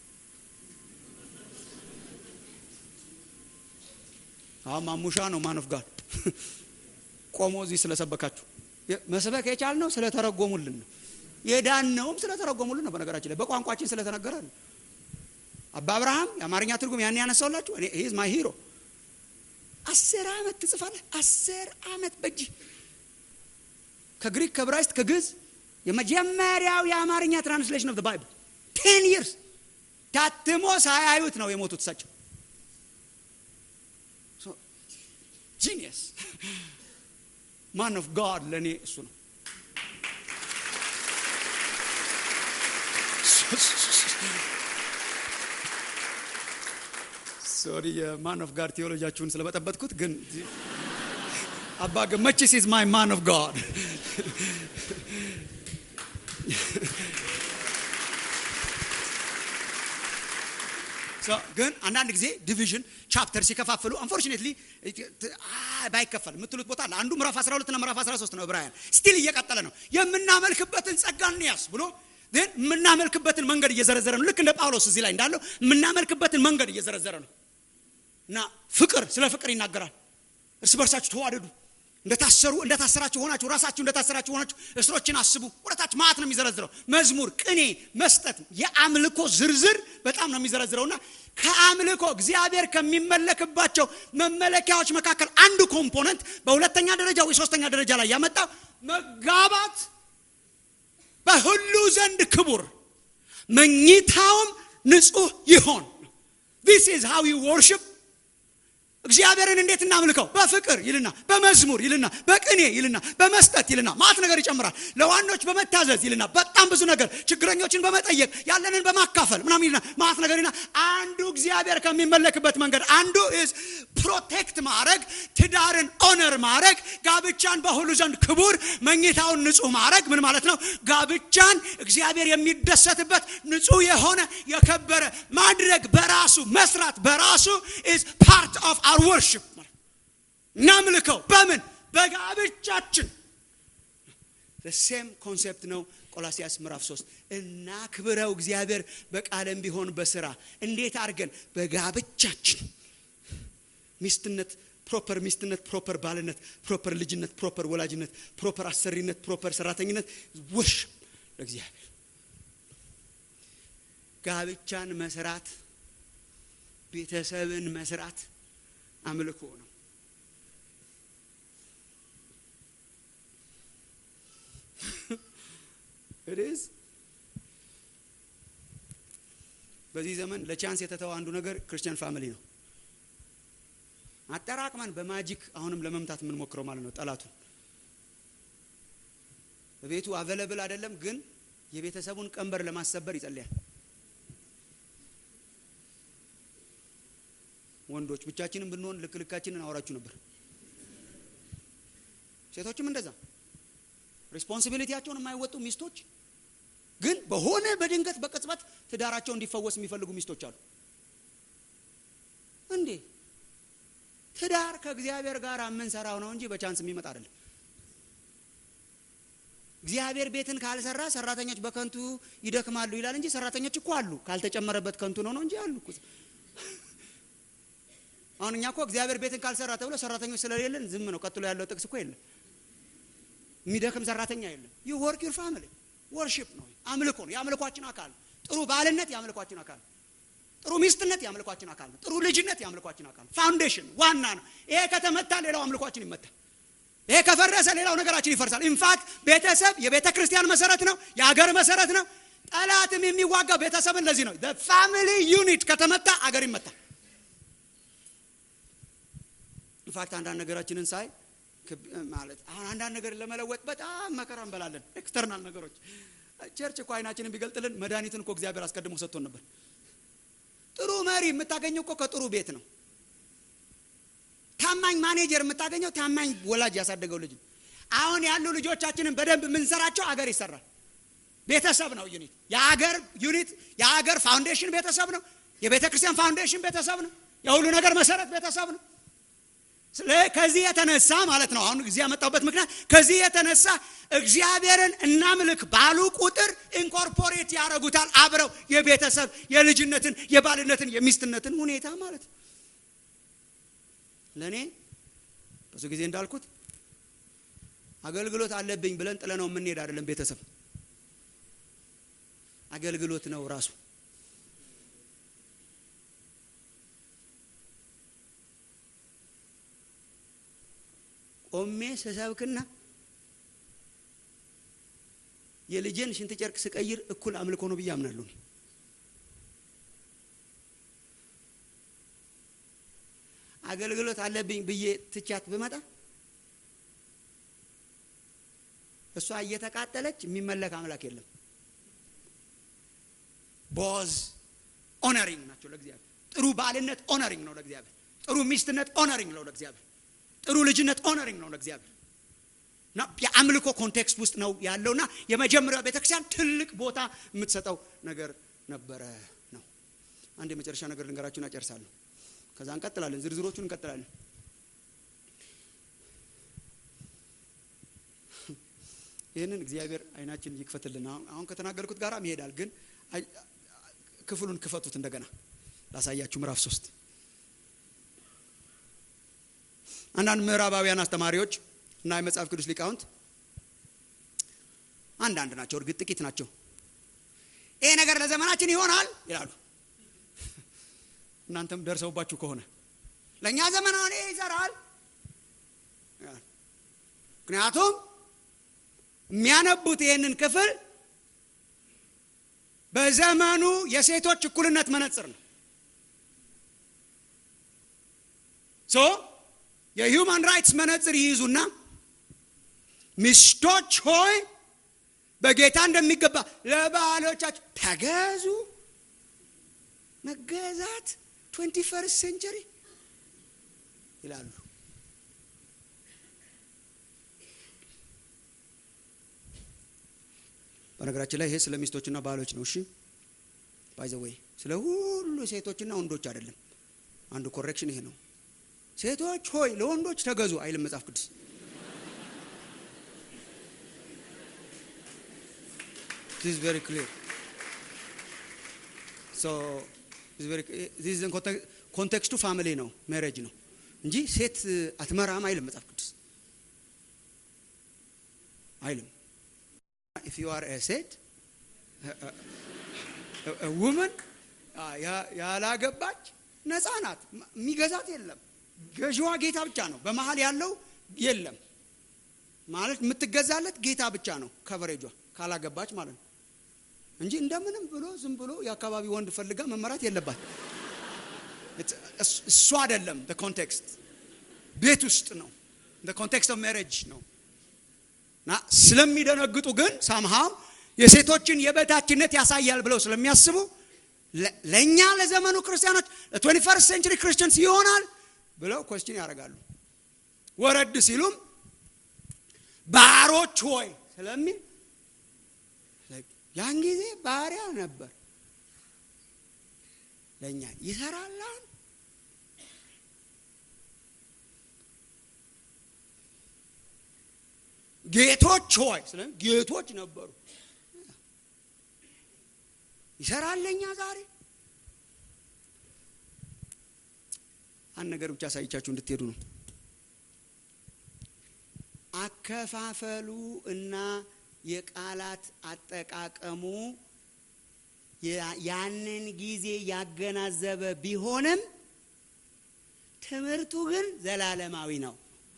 አሁን ማሙሻ ነው ማን ኦፍ ጋድ ቆሞ እዚህ ስለሰበካችሁ መስበክ የቻልነው ስለተረጎሙልን ነው የዳነውም ስለተረጎሙልን ነው በነገራችን ላይ በቋንቋችን ስለተነገረ ነው አባ አብርሃም የአማርኛ ትርጉም ያን ያነሳውላችሁ እኔ ሂዝ ማይ ሂሮ አስር አመት ትጽፋለህ አስር አመት በእጅ ከግሪክ ከብራይስት ከግዝ የመጀመሪያው የአማርኛ ትራንስሌሽን ኦፍ ባይብል ቴን ይርስ ታትሞ ሳያዩት ነው የሞቱት እሳቸው ጂኒየስ ማን ኦፍ ጋድ ለእኔ እሱ ነው ሶሪ የማን ኦፍ ጋድ ቴዎሎጂያችሁን ስለበጠበጥኩት ግን አባ ገመችስ ኢዝ ማይ ማን ኦፍ ጋድ ግን አንዳንድ ጊዜ ዲቪዥን ቻፕተር ሲከፋፍሉ አንፎርቹኔትሊ ባይከፈል የምትሉት ቦታ አለ አንዱ ምዕራፍ 12 እና ምዕራፍ 13 ነው ዕብራውያን ስቲል እየቀጠለ ነው የምናመልክበትን ጸጋ እንያዝ ብሎ ግን የምናመልክበትን መንገድ እየዘረዘረ ነው ልክ እንደ ጳውሎስ እዚህ ላይ እንዳለው የምናመልክበትን መንገድ እየዘረዘረ ነው እና ፍቅር ስለ ፍቅር ይናገራል እርስ በርሳችሁ ተዋደዱ እንደታሰሩ እንደታሰራችሁ ሆናችሁ ራሳችሁ እንደታሰራችሁ ሆናችሁ እስሮችን አስቡ ወደታች ማት ነው የሚዘረዝረው መዝሙር ቅኔ መስጠት የአምልኮ ዝርዝር በጣም ነው የሚዘረዝረውና ከአምልኮ እግዚአብሔር ከሚመለክባቸው መመለኪያዎች መካከል አንዱ ኮምፖነንት በሁለተኛ ደረጃ ወይ ሶስተኛ ደረጃ ላይ ያመጣው መጋባት በሁሉ ዘንድ ክቡር መኝታውም ንጹህ ይሆን ዲስ ኢዝ ሃው ዩ ወርሽፕ እግዚአብሔርን እንዴት እናምልከው? በፍቅር ይልና በመዝሙር ይልና በቅኔ ይልና በመስጠት ይልና ማት ነገር ይጨምራል። ለዋኖች በመታዘዝ ይልና በጣም ብዙ ነገር ችግረኞችን በመጠየቅ ያለንን በማካፈል ምናምን ይልና ማት ነገር ይልና አንዱ እግዚአብሔር ከሚመለክበት መንገድ አንዱ is ፕሮቴክት ማድረግ፣ ትዳርን ኦነር ማድረግ፣ ጋብቻን በሁሉ ዘንድ ክቡር፣ መኝታውን ንጹህ ማድረግ ምን ማለት ነው? ጋብቻን እግዚአብሔር የሚደሰትበት ንጹህ የሆነ የከበረ ማድረግ በራሱ መስራት በራሱ is part of our worship እናምልከው በምን በጋብቻችን ሴም ኮንሴፕት ነው ቆላሲያስ ምዕራፍ 3 እና ክብረው እግዚአብሔር በቃለም ቢሆን በስራ እንዴት አድርገን በጋብቻችን ሚስትነት ፕሮፐር ሚስትነት ፕሮፐር ባልነት ፕሮፐር ልጅነት ፕሮፐር ወላጅነት ፕሮፐር አሰሪነት ፕሮፐር ሰራተኝነት ወርሽፕ ለእግዚአብሔር ጋብቻን መስራት ቤተሰብን መስራት አምልኮ ነው ኢትስ በዚህ ዘመን ለቻንስ የተተው አንዱ ነገር ክርስቲያን ፋሚሊ ነው አጠራቅመን በማጂክ አሁንም ለመምታት የምንሞክረው ማለት ነው ጠላቱን በቤቱ አቬለብል አይደለም ግን የቤተሰቡን ቀንበር ለማሰበር ይጸልያል ወንዶች ብቻችንን ብንሆን ልክ ልካችንን አወራችሁ ነበር ሴቶችም እንደዛ ሪስፖንሲቢሊቲያቸውን የማይወጡ ሚስቶች ግን በሆነ በድንገት በቅጽበት ትዳራቸው እንዲፈወስ የሚፈልጉ ሚስቶች አሉ እንዴ ትዳር ከእግዚአብሔር ጋር የምንሰራው ነው እንጂ በቻንስ የሚመጣ አይደለም እግዚአብሔር ቤትን ካልሰራ ሰራተኞች በከንቱ ይደክማሉ ይላል እንጂ ሰራተኞች እኮ አሉ ካልተጨመረበት ከንቱ ነው ነው እንጂ አሉ አሁን እኛ እኮ እግዚአብሔር ቤትን ካልሰራ ተብሎ ሰራተኞች ስለሌለን ዝም ነው ቀጥሎ ያለው ጥቅስ እኮ የለም የሚደክም ሰራተኛ የለም ዩ ወርክ ዩር ፋሚሊ ወርሺፕ ነው አምልኮ ነው የአምልኳችን አካል ጥሩ ባልነት የአምልኳችን አካል ጥሩ ሚስትነት የአምልኳችን አካል ነው ጥሩ ልጅነት የአምልኳችን አካል ነው ፋውንዴሽን ዋና ነው ይሄ ከተመታ ሌላው አምልኳችን ይመታል ይሄ ከፈረሰ ሌላው ነገራችን ይፈርሳል ኢንፋክት ቤተሰብ የቤተ ክርስቲያን መሰረት ነው የሀገር መሰረት ነው ጠላትም የሚዋጋው ቤተሰብን ለዚህ ነው ፋሚሊ ዩኒት ከተመታ አገር ይመታል ኢንፋክት አንዳንድ ነገራችንን ሳይ ማለት አሁን አንዳንድ ነገር ለመለወጥ በጣም መከራ እንበላለን ኤክስተርናል ነገሮች ቸርች እኮ አይናችንን ቢገልጥልን መድኃኒትን እኮ እግዚአብሔር አስቀድሞ ሰጥቶን ነበር ጥሩ መሪ የምታገኘው እኮ ከጥሩ ቤት ነው ታማኝ ማኔጀር የምታገኘው ታማኝ ወላጅ ያሳደገው ልጅ አሁን ያሉ ልጆቻችንን በደንብ የምንሰራቸው አገር ይሰራል ቤተሰብ ነው ዩኒት የአገር ዩኒት የአገር ፋውንዴሽን ቤተሰብ ነው የቤተ ክርስቲያን ፋውንዴሽን ቤተሰብ ነው የሁሉ ነገር መሰረት ቤተሰብ ነው ከዚህ የተነሳ ማለት ነው አሁን ጊዜ ያመጣበት ምክንያት ከዚህ የተነሳ እግዚአብሔርን እናምልክ ባሉ ቁጥር ኢንኮርፖሬት ያደረጉታል አብረው የቤተሰብ የልጅነትን የባልነትን የሚስትነትን ሁኔታ ማለት ነው ለእኔ ብዙ ጊዜ እንዳልኩት አገልግሎት አለብኝ ብለን ጥለነው የምንሄድ አይደለም ቤተሰብ አገልግሎት ነው ራሱ ቆሜ ስሰብክና የልጄን ሽንት ጨርቅ ስቀይር እኩል አምልኮ ነው ብዬ አምናለሁ አገልግሎት አለብኝ ብዬ ትቻት ብመጣ እሷ እየተቃጠለች የሚመለክ አምላክ የለም ቦዝ ኦነሪንግ ናቸው ለእግዚአብሔር ጥሩ ባልነት ኦነሪንግ ነው ለእግዚአብሔር ጥሩ ሚስትነት ኦነሪንግ ነው ለእግዚአብሔር ጥሩ ልጅነት ኦነሪንግ ነው ለእግዚአብሔር እና የአምልኮ ኮንቴክስት ውስጥ ነው ያለውና የመጀመሪያው ቤተክርስቲያን ትልቅ ቦታ የምትሰጠው ነገር ነበረ ነው አንድ የመጨረሻ ነገር ልንገራችሁን አጨርሳለሁ ከዛ እንቀጥላለን ዝርዝሮቹን እንቀጥላለን ይህንን እግዚአብሔር አይናችን ይክፈትልን አሁን ከተናገርኩት ጋር ይሄዳል ግን ክፍሉን ክፈቱት እንደገና ላሳያችሁ ምዕራፍ ሶስት አንዳንድ ምዕራባውያን አስተማሪዎች እና የመጽሐፍ ቅዱስ ሊቃውንት አንዳንድ ናቸው እርግጥ ጥቂት ናቸው ይሄ ነገር ለዘመናችን ይሆናል ይላሉ እናንተም ደርሰውባችሁ ከሆነ ለእኛ ዘመን አሁን ይሄ ይሰራል ምክንያቱም የሚያነቡት ይህንን ክፍል በዘመኑ የሴቶች እኩልነት መነጽር ነው ሶ የሂውማን ራይትስ መነጽር ይይዙና ሚስቶች ሆይ በጌታ እንደሚገባ ለባሎቻችሁ ተገዙ። መገዛት ትዌንቲ ፈርስት ሴንቸሪ ይላሉ። በነገራችን ላይ ይሄ ስለ ሚስቶችና ባሎች ነው። እሺ ባይ ዘ ወይ ስለ ሁሉ ሴቶችና ወንዶች አይደለም። አንዱ ኮሬክሽን ይሄ ነው። ሴቶች ሆይ ለወንዶች ተገዙ አይልም መጽሐፍ ቅዱስ። this is very clear so this is very this is in ኮንቴክስቱ ፋሚሊ ነው ሜሬጅ ነው እንጂ ሴት አትመራም አይልም መጽሐፍ ቅዱስ አይልም if you are a ሴት ውመን ያላገባች ነፃ ናት የሚገዛት የለም ገዥዋ ጌታ ብቻ ነው በመሀል ያለው የለም ማለት የምትገዛለት ጌታ ብቻ ነው ከቨሬጇ ካላገባች ማለት ነው እንጂ እንደምንም ብሎ ዝም ብሎ የአካባቢ ወንድ ፈልጋ መመራት የለባት እሱ አይደለም ኮንቴክስት ቤት ውስጥ ነው ኮንቴክስት ኦፍ ሜሬጅ ነው እና ስለሚደነግጡ ግን ሳምሃው የሴቶችን የበታችነት ያሳያል ብለው ስለሚያስቡ ለእኛ ለዘመኑ ክርስቲያኖች ለትዌንቲ ፈርስት ሴንቸሪ ክርስቲያንስ ይሆናል ብለው ኮስችን ያደርጋሉ ወረድ ሲሉም ባሮች ሆይ ስለሚል ያን ጊዜ ባሪያ ነበር ለእኛ ይሰራላል ጌቶች ሆይ ስለ ጌቶች ነበሩ ይሰራል ለእኛ ዛሬ አንድ ነገር ብቻ አሳይቻችሁ እንድትሄዱ ነው አከፋፈሉ እና የቃላት አጠቃቀሙ ያንን ጊዜ ያገናዘበ ቢሆንም ትምህርቱ ግን ዘላለማዊ ነው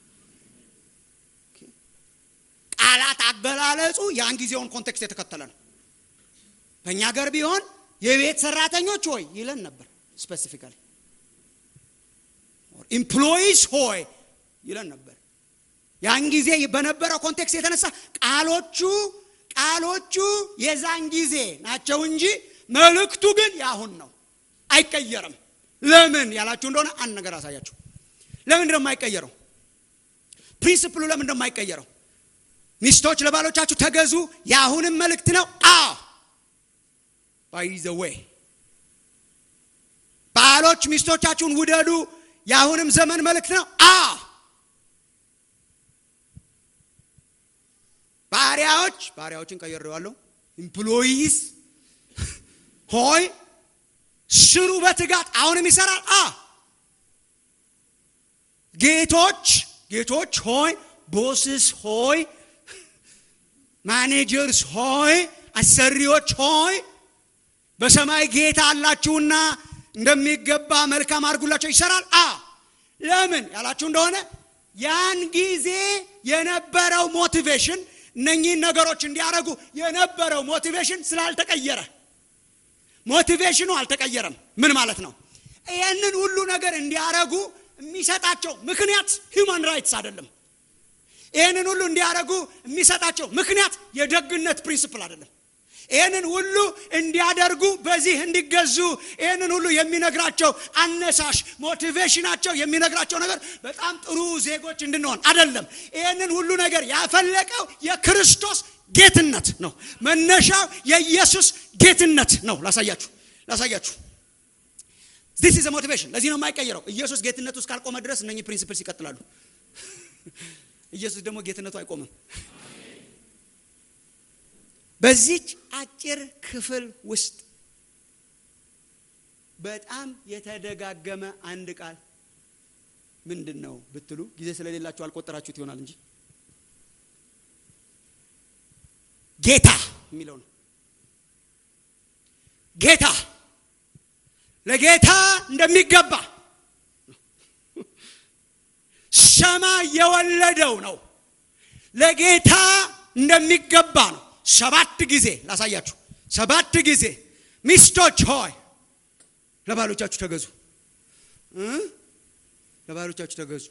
ቃላት አገላለጹ ያን ጊዜውን ኮንቴክስት የተከተለ ነው በእኛ ሀገር ቢሆን የቤት ሰራተኞች ሆይ ይለን ነበር ስፔሲፊካሊ ኢምፕሎይስ ሆይ ይለን ነበር ያን ጊዜ በነበረው ኮንቴክስት የተነሳ ቃሎቹ ቃሎቹ የዛን ጊዜ ናቸው እንጂ መልእክቱ ግን ያሁን ነው አይቀየርም ለምን ያላችሁ እንደሆነ አንድ ነገር አሳያችሁ ለምን የማይቀየረው ፕሪንስፕሉ ለምን እንደማይቀየረው ሚስቶች ለባሎቻችሁ ተገዙ የአሁንም መልእክት ነው አ ባይ ዘ ዌይ ባሎች ሚስቶቻችሁን ውደዱ የአሁንም ዘመን መልእክት ነው አ ባሪያዎች ባሪያዎችን ቀየሬዋለሁ ኢምፕሎይስ ሆይ ስሩ በትጋት አሁንም ይሰራል አ ጌቶች ጌቶች ሆይ ቦስስ ሆይ ማኔጀርስ ሆይ አሰሪዎች ሆይ በሰማይ ጌታ አላችሁና እንደሚገባ መልካም አድርጉላቸው ይሰራል አ ለምን ያላችሁ እንደሆነ ያን ጊዜ የነበረው ሞቲቬሽን እነኚህን ነገሮች እንዲያደረጉ የነበረው ሞቲቬሽን ስላልተቀየረ ሞቲቬሽኑ አልተቀየረም ምን ማለት ነው ይህንን ሁሉ ነገር እንዲያደረጉ የሚሰጣቸው ምክንያት ሂውማን ራይትስ አይደለም ይህንን ሁሉ እንዲያደረጉ የሚሰጣቸው ምክንያት የደግነት ፕሪንስፕል አይደለም ይህንን ሁሉ እንዲያደርጉ በዚህ እንዲገዙ ይህንን ሁሉ የሚነግራቸው አነሳሽ ሞቲቬሽናቸው የሚነግራቸው ነገር በጣም ጥሩ ዜጎች እንድንሆን አይደለም ይህንን ሁሉ ነገር ያፈለቀው የክርስቶስ ጌትነት ነው መነሻው የኢየሱስ ጌትነት ነው ላሳያችሁ ላሳያችሁ ዚስ ኢዝ ሞቲቬሽን ለዚህ ነው የማይቀየረው ኢየሱስ ጌትነቱ እስካልቆመ ድረስ እነኚህ ፕሪንሲፕልስ ይቀጥላሉ ኢየሱስ ደግሞ ጌትነቱ አይቆምም በዚች አጭር ክፍል ውስጥ በጣም የተደጋገመ አንድ ቃል ምንድን ነው ብትሉ ጊዜ ስለሌላችሁ አልቆጠራችሁት ይሆናል እንጂ ጌታ የሚለው ነው ጌታ ለጌታ እንደሚገባ ሰማይ የወለደው ነው ለጌታ እንደሚገባ ነው ሰባት ጊዜ ላሳያችሁ ሰባት ጊዜ ሚስቶች ሆይ ለባሎቻችሁ ተገዙ ለባሎቻችሁ ተገዙ።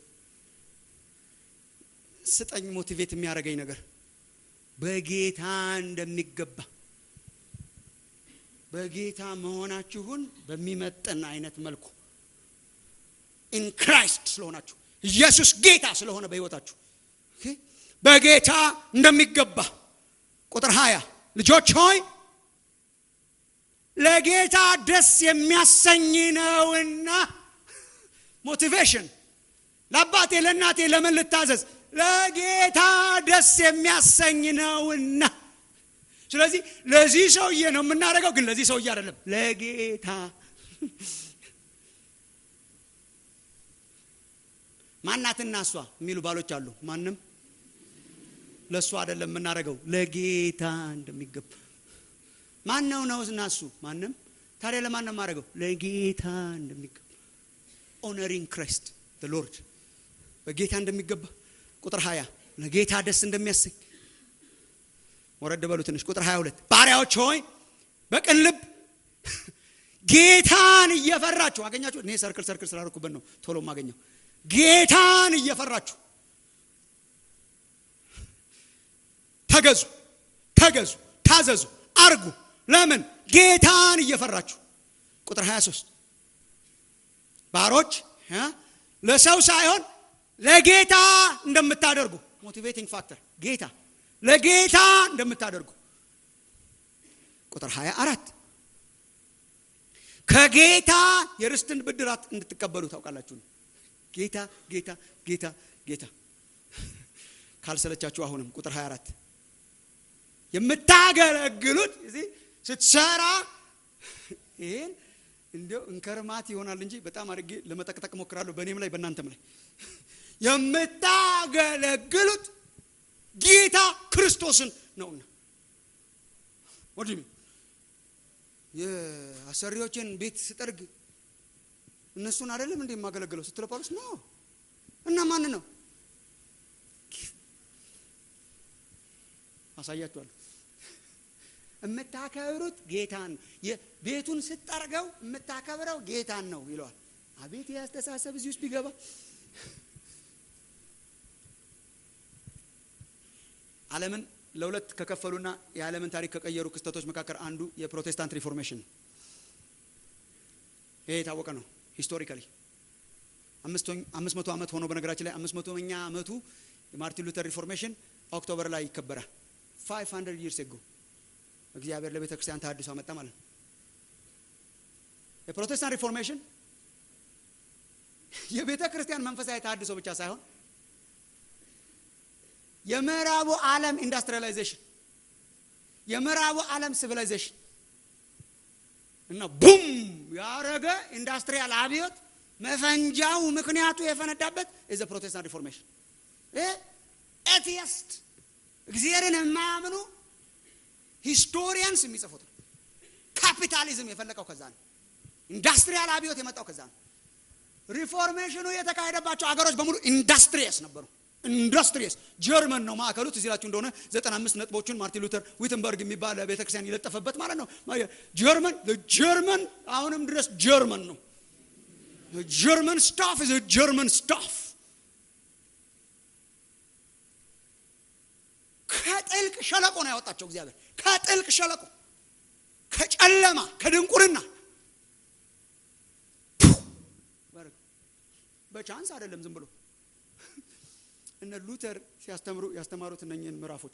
ስጠኝ ሞቲቬት የሚያደርገኝ ነገር በጌታ እንደሚገባ በጌታ መሆናችሁን በሚመጥን አይነት መልኩ ኢን ክራይስት ስለሆናችሁ ኢየሱስ ጌታ ስለሆነ በሕይወታችሁ ኦኬ? በጌታ እንደሚገባ ቁጥር ሀያ ልጆች ሆይ ለጌታ ደስ የሚያሰኝ ነውና ሞቲቬሽን ለአባቴ ለእናቴ ለምን ልታዘዝ ለጌታ ደስ የሚያሰኝ ነውና ስለዚህ ለዚህ ሰውዬ ነው የምናደርገው ግን ለዚህ ሰውዬ አይደለም ለጌታ ማናትና እሷ የሚሉ ባሎች አሉ ማንም ለእሱ አይደለም የምናደርገው ለጌታ እንደሚገባ ማን ነው ነው እና እሱ ማንም ታዲያ ለማን ነው የማደርገው ለጌታ እንደሚገባ ኦነሪንግ ክራይስት ሎርድ በጌታ እንደሚገባ ቁጥር 20 ለጌታ ደስ እንደሚያሰኝ ወረድ በሉ ትንሽ ቁጥር 22 ባሪያዎች ሆይ በቅን ልብ ጌታን እየፈራችሁ አገኛችሁ እኔ ሰርክል ሰርክል ስላደረኩበት ነው ቶሎ ማገኘው ጌታን እየፈራችሁ ተገዙ ተገዙ ታዘዙ አርጉ ለምን ጌታን እየፈራችሁ ቁጥር 23 ባሮች እ ለሰው ሳይሆን ለጌታ እንደምታደርጉ ሞቲቬቲንግ ፋክተር ጌታ ለጌታ እንደምታደርጉ ቁጥር 24 ከጌታ የርስትን ብድራት እንድትቀበሉ ታውቃላችሁ ጌታ ጌታ ጌታ ጌታ ካልሰለቻችሁ አሁንም ቁጥር 24 የምታገለግሉት እዚህ ስትሰራ ይህን እንዲያው እንከርማት ይሆናል እንጂ በጣም አድርጌ ለመጠቅጠቅ ሞክራለሁ በእኔም ላይ በእናንተም ላይ የምታገለግሉት ጌታ ክርስቶስን ነውና ወዲ የአሰሪዎችን ቤት ስጠርግ እነሱን አይደለም እንዴ የማገለግለው ስትለ ጳውሎስ ነው እና ማን ነው አሳያችኋለሁ የምታከብሩት ጌታን ቤቱን ስጠርገው የምታከብረው ጌታን ነው ይለዋል አቤት ያስተሳሰብ እዚህ ውስጥ ቢገባ ዓለምን ለሁለት ከከፈሉና የዓለምን ታሪክ ከቀየሩ ክስተቶች መካከል አንዱ የፕሮቴስታንት ሪፎርሜሽን ይሄ የታወቀ ነው ሂስቶሪካሊ አምስት መቶ ዓመት ሆኖ በነገራችን ላይ አምስት መቶኛ ዓመቱ የማርቲን ሉተር ሪፎርሜሽን ኦክቶበር ላይ ይከበራል ፋይቭ ሀንድረድ ይርስ ጎ እግዚአብሔር ለቤተ ክርስቲያን ተሃድሶ አመጣ ማለት ነው የፕሮቴስታንት ሪፎርሜሽን የቤተ ክርስቲያን መንፈሳዊ ተሃድሶ ብቻ ሳይሆን የምዕራቡ ዓለም ኢንዱስትሪያላይዜሽን የምዕራቡ ዓለም ሲቪላይዜሽን እና ቡም ያረገ ኢንዱስትሪያል አብዮት መፈንጃው ምክንያቱ የፈነዳበት ኢዘ ፕሮቴስታንት ሪፎርሜሽን ኤቲየስት እግዚአብሔርን የማያምኑ ሂስቶሪያንስ የሚጽፉት ነው ካፒታሊዝም የፈለቀው ከዛ ነው ኢንዱስትሪያል አብዮት የመጣው ከዛ ነው ሪፎርሜሽኑ የተካሄደባቸው አገሮች በሙሉ ኢንዱስትሪየስ ነበሩ ኢንዱስትሪየስ ጀርመን ነው ማዕከሉ ትዝ ይላችሁ እንደሆነ ዘጠና አምስት ነጥቦችን ማርቲን ሉተር ዊትንበርግ የሚባል ቤተክርስቲያን የለጠፈበት ማለት ነው ጀርመን ጀርመን አሁንም ድረስ ጀርመን ነው ጀርመን ስታፍ is ጀርመን ስታፍ ከጥልቅ ሸለቆ ነው ያወጣቸው እግዚአብሔር ከጥልቅ ሸለቆ ከጨለማ ከድንቁርና በቻንስ አይደለም ዝም ብሎ እነ ሉተር ሲያስተምሩ ያስተማሩት እነኝህን ምዕራፎች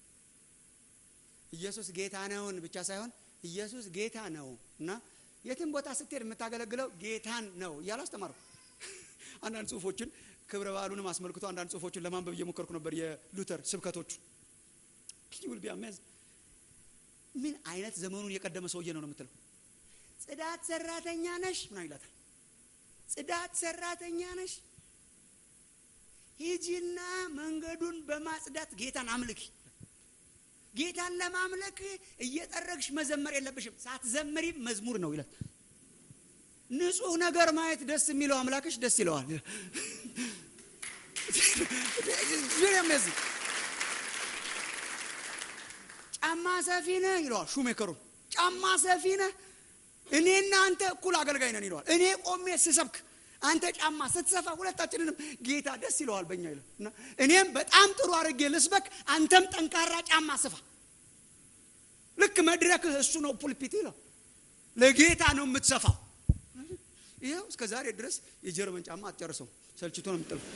ኢየሱስ ጌታ ነውን ብቻ ሳይሆን ኢየሱስ ጌታ ነው እና የትም ቦታ ስትሄድ የምታገለግለው ጌታን ነው እያሉ አስተማሩ አንዳንድ ጽሁፎችን ክብረ በዓሉንም አስመልክቶ አንዳንድ ጽሁፎችን ለማንበብ እየሞከርኩ ነበር የሉተር ስብከቶቹ will be amazed ምን አይነት ዘመኑን የቀደመ ሰውዬ ነው ነው የምትለው ጽዳት ሰራተኛ ነሽ ምና ይላታል ጽዳት ሰራተኛ ነሽ ሂጂና መንገዱን በማጽዳት ጌታን አምልኪ ጌታን ለማምለክ እየጠረግሽ መዘመር የለብሽም ሳትዘምሪ መዝሙር ነው ይላል ንጹህ ነገር ማየት ደስ የሚለው አምላክሽ ደስ ይለዋል ጫማ ሰፊ ነህ ይለዋል ሹሜከሩን ጫማ ሰፊ ነህ እኔና አንተ እኩል አገልጋይ ነን ይለዋል እኔ ቆሜ ስሰብክ አንተ ጫማ ስትሰፋ ሁለታችንንም ጌታ ደስ ይለዋል በእኛ ይለ እና እኔም በጣም ጥሩ አድርጌ ልስበክ አንተም ጠንካራ ጫማ ስፋ ልክ መድረክ እሱ ነው ፑልፒት ይለው ለጌታ ነው የምትሰፋው ይኸው እስከ ዛሬ ድረስ የጀርመን ጫማ አትጨርሰው ሰልችቶ ነው የምጥለው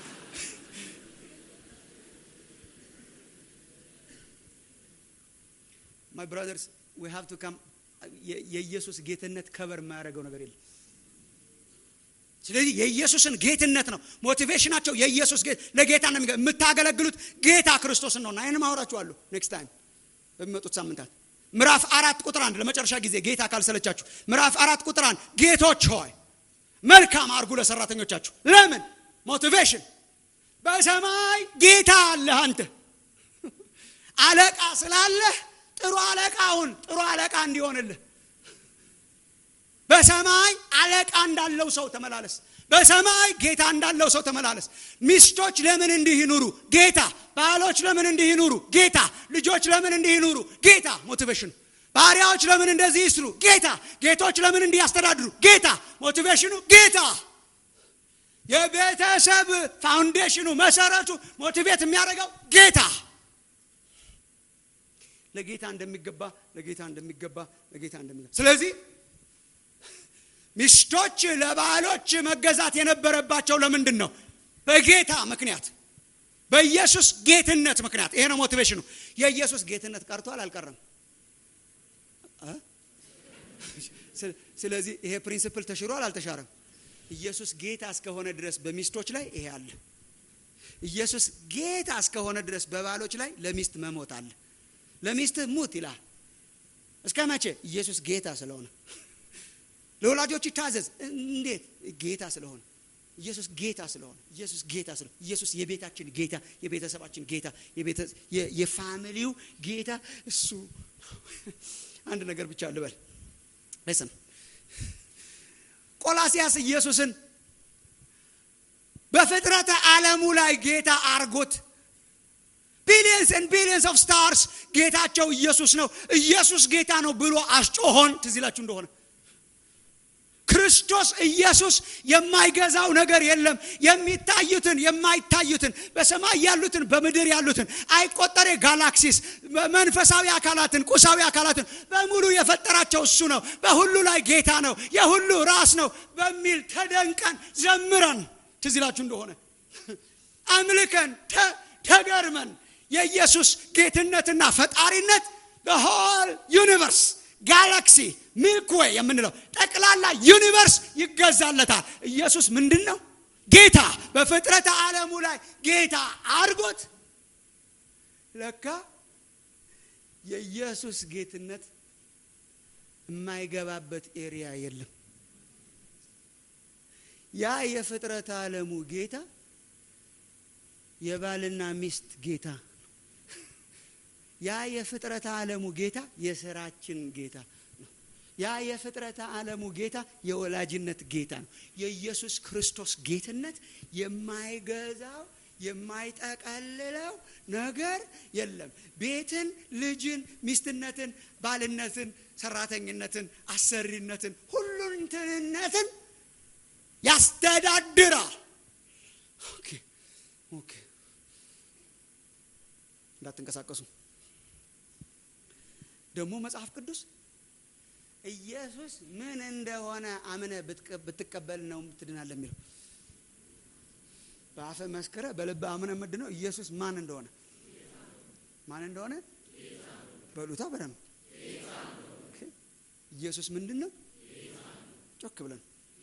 ማይ ብራዘርስ ዊ ሃቭ ቱ ካም የኢየሱስ ጌትነት ከበር የማያደርገው ነገር የለም ስለዚህ የኢየሱስን ጌትነት ነው ሞቲቬሽናቸው የኢየሱስ ጌት ለጌታ ነው የምታገለግሉት ጌታ ክርስቶስን ነውና ይህን ማውራችኋለሁ ኔክስት ታይም በሚመጡት ሳምንታት ምዕራፍ አራት ቁጥር አንድ ለመጨረሻ ጊዜ ጌታ ካልሰለቻችሁ ምዕራፍ አራት ቁጥር አንድ ጌቶች ሆይ መልካም አርጉ ለሰራተኞቻችሁ ለምን ሞቲቬሽን በሰማይ ጌታ አለህ አንተ አለቃ ስላለህ ጥሩ አለቃውን ጥሩ አለቃ እንዲሆንልህ በሰማይ አለቃ እንዳለው ሰው ተመላለስ በሰማይ ጌታ እንዳለው ሰው ተመላለስ ሚስቶች ለምን እንዲህ ይኑሩ ጌታ ባሎች ለምን እንዲህ ይኑሩ ጌታ ልጆች ለምን እንዲህ ይኑሩ ጌታ ሞቲቬሽኑ ባሪያዎች ለምን እንደዚህ ይስሩ ጌታ ጌቶች ለምን እንዲህ ያስተዳድሩ ጌታ ሞቲቬሽኑ ጌታ የቤተሰብ ፋውንዴሽኑ መሰረቱ ሞቲቬት የሚያደርገው ጌታ ለጌታ እንደሚገባ ለጌታ እንደሚገባ ለጌታ እንደሚገባ ስለዚህ ሚስቶች ለባሎች መገዛት የነበረባቸው ለምንድን ነው በጌታ ምክንያት በኢየሱስ ጌትነት ምክንያት ይሄ ነው ሞቲቬሽኑ የኢየሱስ ጌትነት ቀርቷል አልቀረም ስለዚህ ይሄ ፕሪንስፕል ተሽሯል አልተሻረም ኢየሱስ ጌታ እስከሆነ ድረስ በሚስቶች ላይ ይሄ አለ ኢየሱስ ጌታ እስከሆነ ድረስ በባሎች ላይ ለሚስት መሞት አለ ለሚስት ሙት ይላል እስከ መቼ ኢየሱስ ጌታ ስለሆነ ለወላጆች ይታዘዝ እንዴት ጌታ ስለሆነ ኢየሱስ ጌታ ስለሆነ ኢየሱስ ጌታ ስለሆነ ኢየሱስ የቤታችን ጌታ የቤተሰባችን ጌታ የፋሚሊው ጌታ እሱ አንድ ነገር ብቻ ልበል ለስም ቆላሲያስ ኢየሱስን በፍጥረተ ዓለሙ ላይ ጌታ አርጎት ቢሊየንስ ን ቢሊየንስ ኦፍ ስታርስ ጌታቸው ኢየሱስ ነው ኢየሱስ ጌታ ነው ብሎ አስጮሆን ትዝ ይላችሁ እንደሆነ ክርስቶስ ኢየሱስ የማይገዛው ነገር የለም የሚታዩትን የማይታዩትን በሰማይ ያሉትን በምድር ያሉትን አይቆጠሬ ጋላክሲስ መንፈሳዊ አካላትን ቁሳዊ አካላትን በሙሉ የፈጠራቸው እሱ ነው በሁሉ ላይ ጌታ ነው የሁሉ ራስ ነው በሚል ተደንቀን ዘምረን ትዝ ይላችሁ እንደሆነ አምልከን ተገርመን የኢየሱስ ጌትነትና ፈጣሪነት በሆል ዩኒቨርስ ጋላክሲ ሚልክዌይ የምንለው ጠቅላላ ዩኒቨርስ ይገዛለታል ኢየሱስ ምንድን ነው ጌታ በፍጥረተ ዓለሙ ላይ ጌታ አድርጎት ለካ የኢየሱስ ጌትነት የማይገባበት ኤሪያ የለም ያ የፍጥረተ ዓለሙ ጌታ የባልና ሚስት ጌታ ያ የፍጥረተ ዓለሙ ጌታ የስራችን ጌታ ነው ያ የፍጥረተ ዓለሙ ጌታ የወላጅነት ጌታ ነው የኢየሱስ ክርስቶስ ጌትነት የማይገዛው የማይጠቀልለው ነገር የለም ቤትን ልጅን ሚስትነትን ባልነትን ሰራተኝነትን አሰሪነትን ሁሉንትንነትን ያስተዳድራል ኦኬ ኦኬ እንዳትንቀሳቀሱ ደግሞ መጽሐፍ ቅዱስ ኢየሱስ ምን እንደሆነ አምነ ብትቀበል ነው ትድናለ የሚለው በአፈ መስክረ በልብ አምነ ምድ ነው ኢየሱስ ማን እንደሆነ ማን እንደሆነ በሉታ በደንብ ኢየሱስ ምንድን ነው ጮክ ብለን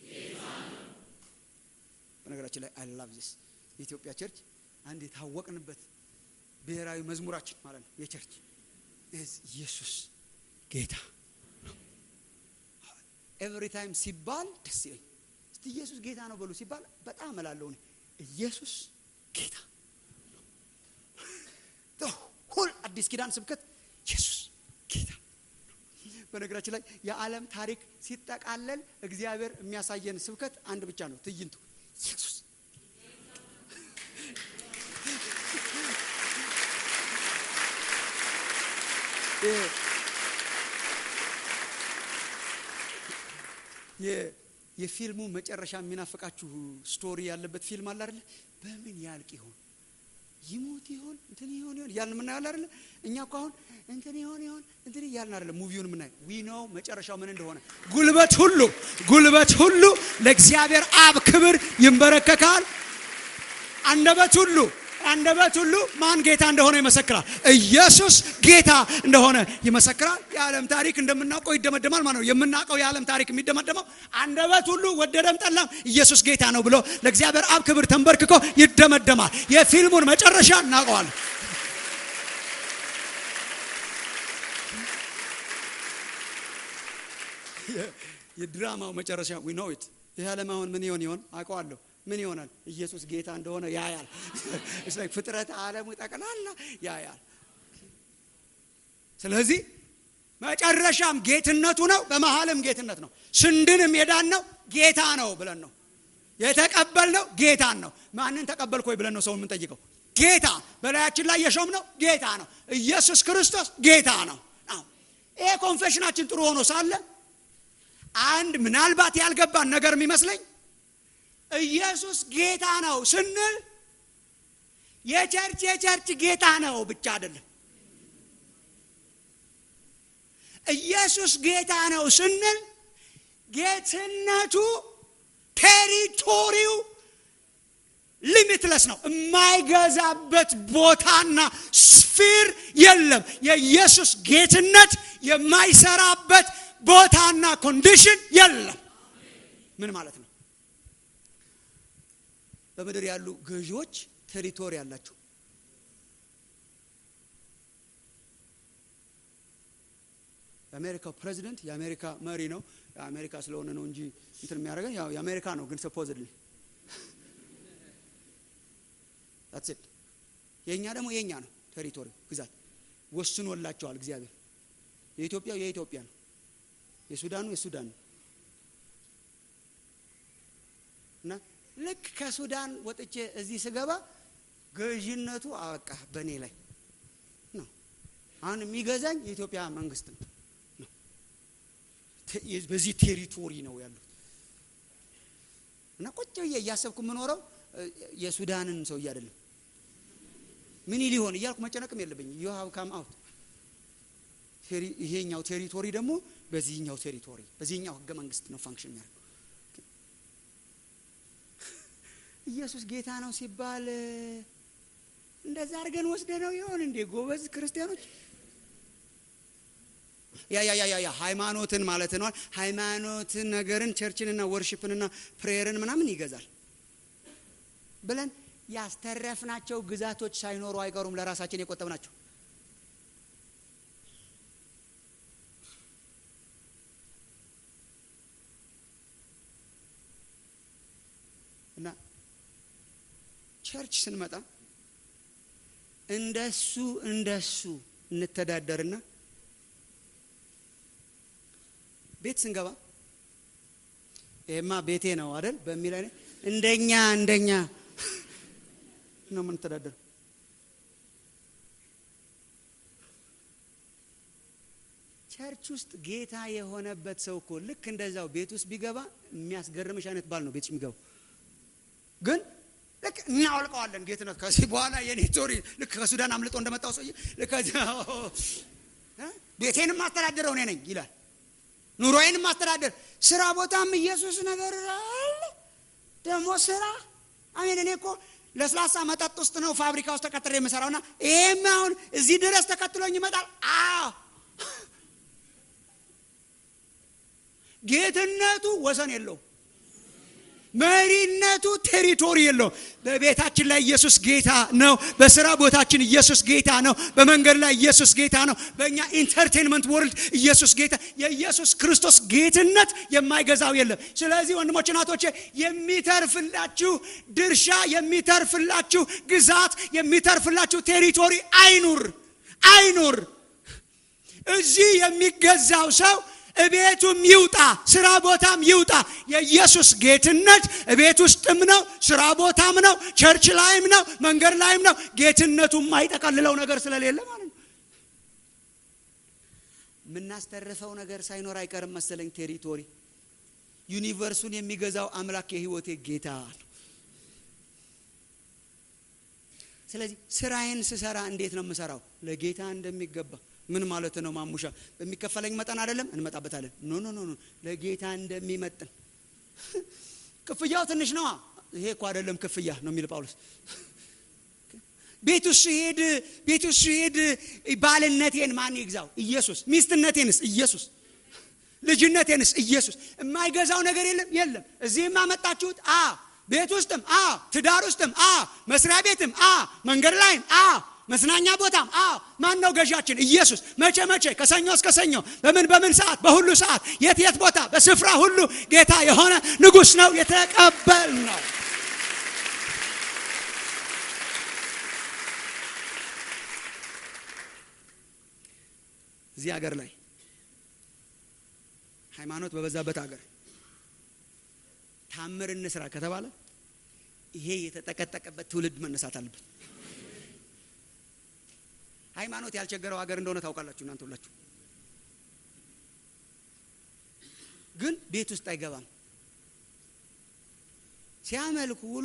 በነገራችን ላይ አይ ላቭ ዚስ የኢትዮጵያ ቸርች አንድ የታወቅንበት ብሔራዊ መዝሙራችን ማለት ነው የቸርች ኢየሱስ ጌታ ኤቭሪ ታይም ሲባል ደስ ይለኝ እስቲ ኢየሱስ ጌታ ነው በሉ ሲባል በጣም እላለሁ እኔ ኢየሱስ ጌታ ሁል አዲስ ኪዳን ስብከት ኢየሱስ ጌታ በነገራችን ላይ የዓለም ታሪክ ሲጠቃለል እግዚአብሔር የሚያሳየን ስብከት አንድ ብቻ ነው ትዕይንቱ ኢየሱስ የፊልሙ መጨረሻ የሚናፍቃችሁ ስቶሪ ያለበት ፊልም አለ አይደለ? በምን ያልቅ ይሆን ይሞት ይሆን እንትን ይሆን ይሆን እያልን የምናየው አይደለ? እኛ እኮ አሁን እንትን ይሆን ይሆን እንትን እያልን አይደለ? ሙቪውን የምናየው ዊ ኖ መጨረሻው ምን እንደሆነ። ጉልበት ሁሉ ጉልበት ሁሉ ለእግዚአብሔር አብ ክብር ይንበረከካል። አንደበት ሁሉ አንደበት ሁሉ ማን ጌታ እንደሆነ ይመሰክራል። ኢየሱስ ጌታ እንደሆነ ይመሰክራል። የዓለም ታሪክ እንደምናውቀው ይደመደማል ማለት ነው። የምናውቀው የዓለም ታሪክ የሚደመደመው አንደበት ሁሉ ወደደም ጠላም ኢየሱስ ጌታ ነው ብሎ ለእግዚአብሔር አብ ክብር ተንበርክኮ ይደመደማል። የፊልሙን መጨረሻ እናውቀዋለን። የድራማው መጨረሻ ዊ ኖ ኢት ይህ ዓለም አሁን ምን ይሆን ይሆን አውቀዋለሁ። ምን ይሆናል? ኢየሱስ ጌታ እንደሆነ ያያል። ፍጥረት ዓለሙ ጠቅላላ ያያል። ስለዚህ መጨረሻም ጌትነቱ ነው፣ በመሀልም ጌትነት ነው። ስንድንም የዳን ነው ጌታ ነው ብለን ነው የተቀበልነው። ጌታን ነው። ማንን ተቀበልክ ወይ ብለን ነው ሰው የምንጠይቀው። ጌታ በላያችን ላይ የሾም ነው ጌታ ነው። ኢየሱስ ክርስቶስ ጌታ ነው። ይሄ ኮንፌሽናችን ጥሩ ሆኖ ሳለ አንድ ምናልባት ያልገባን ነገር የሚመስለኝ ኢየሱስ ጌታ ነው ስንል የቸርች የቸርች ጌታ ነው ብቻ አይደለም። ኢየሱስ ጌታ ነው ስንል ጌትነቱ ቴሪቶሪው ሊሚትለስ ነው። የማይገዛበት ቦታና ስፊር የለም። የኢየሱስ ጌትነት የማይሰራበት ቦታና ኮንዲሽን የለም። ምን ማለት ነው? በምድር ያሉ ገዢዎች ቴሪቶሪ አላቸው። የአሜሪካው ፕሬዚደንት የአሜሪካ መሪ ነው። የአሜሪካ ስለሆነ ነው እንጂ እንትን የሚያደርገን ያው የአሜሪካ ነው። ግን ሰፖዝድሊ ት የእኛ ደግሞ የእኛ ነው። ቴሪቶሪ ግዛት ወስኖላቸዋል እግዚአብሔር። የኢትዮጵያው የኢትዮጵያ ነው። የሱዳኑ የሱዳን ነው እና ልክ ከሱዳን ወጥቼ እዚህ ስገባ ገዥነቱ አበቃ በእኔ ላይ ነው። አሁን የሚገዛኝ የኢትዮጵያ መንግስት ነው። በዚህ ቴሪቶሪ ነው ያሉት እና ቁጭ ብዬ እያሰብኩ የምኖረው የሱዳንን ሰውዬ አይደለም ምን ሊሆን እያልኩ መጨነቅም የለብኝም። ዩ ሃቭ ካም አውት ይሄኛው ቴሪቶሪ ደግሞ በዚህኛው ቴሪቶሪ በዚህኛው ህገ መንግስት ነው ፋንክሽን የሚያደርገው። ኢየሱስ ጌታ ነው ሲባል እንደዛ አድርገን ወስደ ነው ይሆን እንዴ? ጎበዝ ክርስቲያኖች ያ ያ ያ ያ ሃይማኖትን ማለት ነው። ሃይማኖትን ነገርን ቸርችንና ወርሽፕንና ፕሬየርን ምናምን ይገዛል ብለን ያስተረፍናቸው ግዛቶች ሳይኖሩ አይቀሩም። ለራሳችን የቆጠብናቸው እና ቸርች ስንመጣ እንደሱ እንደሱ እንተዳደርና ቤት ስንገባ ይሄማ ቤቴ ነው አይደል በሚል አይነት እንደኛ እንደኛ ነው የምንተዳደር። ቸርች ውስጥ ጌታ የሆነበት ሰው እኮ ልክ እንደዛው ቤት ውስጥ ቢገባ የሚያስገርምሽ አይነት ባል ነው ቤት የሚገባው። ግን ልክ እናወልቀዋለን ጌትነት። ከዚህ በኋላ የኔ ቶሪ ልክ ከሱዳን አምልጦ እንደመጣው ሰውዬ ልክ ቤቴንም ማስተዳደረው እኔ ነኝ ይላል። ኑሮዬንም ማስተዳደር ስራ ቦታም ኢየሱስ ነገር አለ። ደግሞ ስራ አሜን። እኔ እኮ ለስላሳ መጠጥ ውስጥ ነው ፋብሪካ ውስጥ ተቀጥሬ የምሰራውና ይሄም አሁን እዚህ ድረስ ተከትሎኝ ይመጣል። አዎ ጌትነቱ ወሰን የለውም። መሪነቱ ቴሪቶሪ የለው። በቤታችን ላይ ኢየሱስ ጌታ ነው። በስራ ቦታችን ኢየሱስ ጌታ ነው። በመንገድ ላይ ኢየሱስ ጌታ ነው። በእኛ ኢንተርቴንመንት ወርልድ ኢየሱስ ጌታ። የኢየሱስ ክርስቶስ ጌትነት የማይገዛው የለም። ስለዚህ ወንድሞች እናቶቼ፣ የሚተርፍላችሁ ድርሻ፣ የሚተርፍላችሁ ግዛት፣ የሚተርፍላችሁ ቴሪቶሪ አይኑር አይኑር። እዚህ የሚገዛው ሰው እቤቱም ይውጣ፣ ስራ ቦታም ይውጣ። የኢየሱስ ጌትነት እቤት ውስጥም ነው፣ ስራ ቦታም ነው፣ ቸርች ላይም ነው፣ መንገድ ላይም ነው። ጌትነቱ የማይጠቀልለው ነገር ስለሌለ ማለት ነው። የምናስተርፈው ነገር ሳይኖር አይቀርም መሰለኝ ቴሪቶሪ ዩኒቨርሱን የሚገዛው አምላክ የህይወቴ ጌታ ነው። ስለዚህ ስራዬን ስሰራ እንዴት ነው የምሰራው? ለጌታ እንደሚገባ ምን ማለት ነው? ማሙሻ በሚከፈለኝ መጠን አይደለም፣ እንመጣበታለን። ኖ ኖ ኖ ኖ ለጌታ እንደሚመጥን ክፍያው ትንሽ ነዋ። ይሄ እኮ አይደለም ክፍያ ነው የሚል ጳውሎስ። ቤቱ ሲሄድ ቤቱ ሲሄድ ባልነቴን ማን ይግዛው? ኢየሱስ። ሚስትነቴንስ? ኢየሱስ። ልጅነቴንስ? ኢየሱስ። የማይገዛው ነገር የለም የለም። እዚህም አመጣችሁት አ ቤት ውስጥም አ ትዳር ውስጥም አ መስሪያ ቤትም አ መንገድ ላይም አ መዝናኛ ቦታም አ ማን ነው ገዣችን? ኢየሱስ። መቼ መቼ? ከሰኞ እስከ ሰኞ፣ በምን በምን ሰዓት? በሁሉ ሰዓት፣ የት የት ቦታ፣ በስፍራ ሁሉ ጌታ የሆነ ንጉሥ ነው የተቀበል ነው። እዚህ ሀገር ላይ ሃይማኖት በበዛበት ሀገር ታምር እንስራ ከተባለ ይሄ የተጠቀጠቀበት ትውልድ መነሳት አለበት። ሃይማኖት ያልቸገረው ሀገር እንደሆነ ታውቃላችሁ እናንተ ሁላችሁ። ግን ቤት ውስጥ አይገባም። ሲያመልኩ ውሎ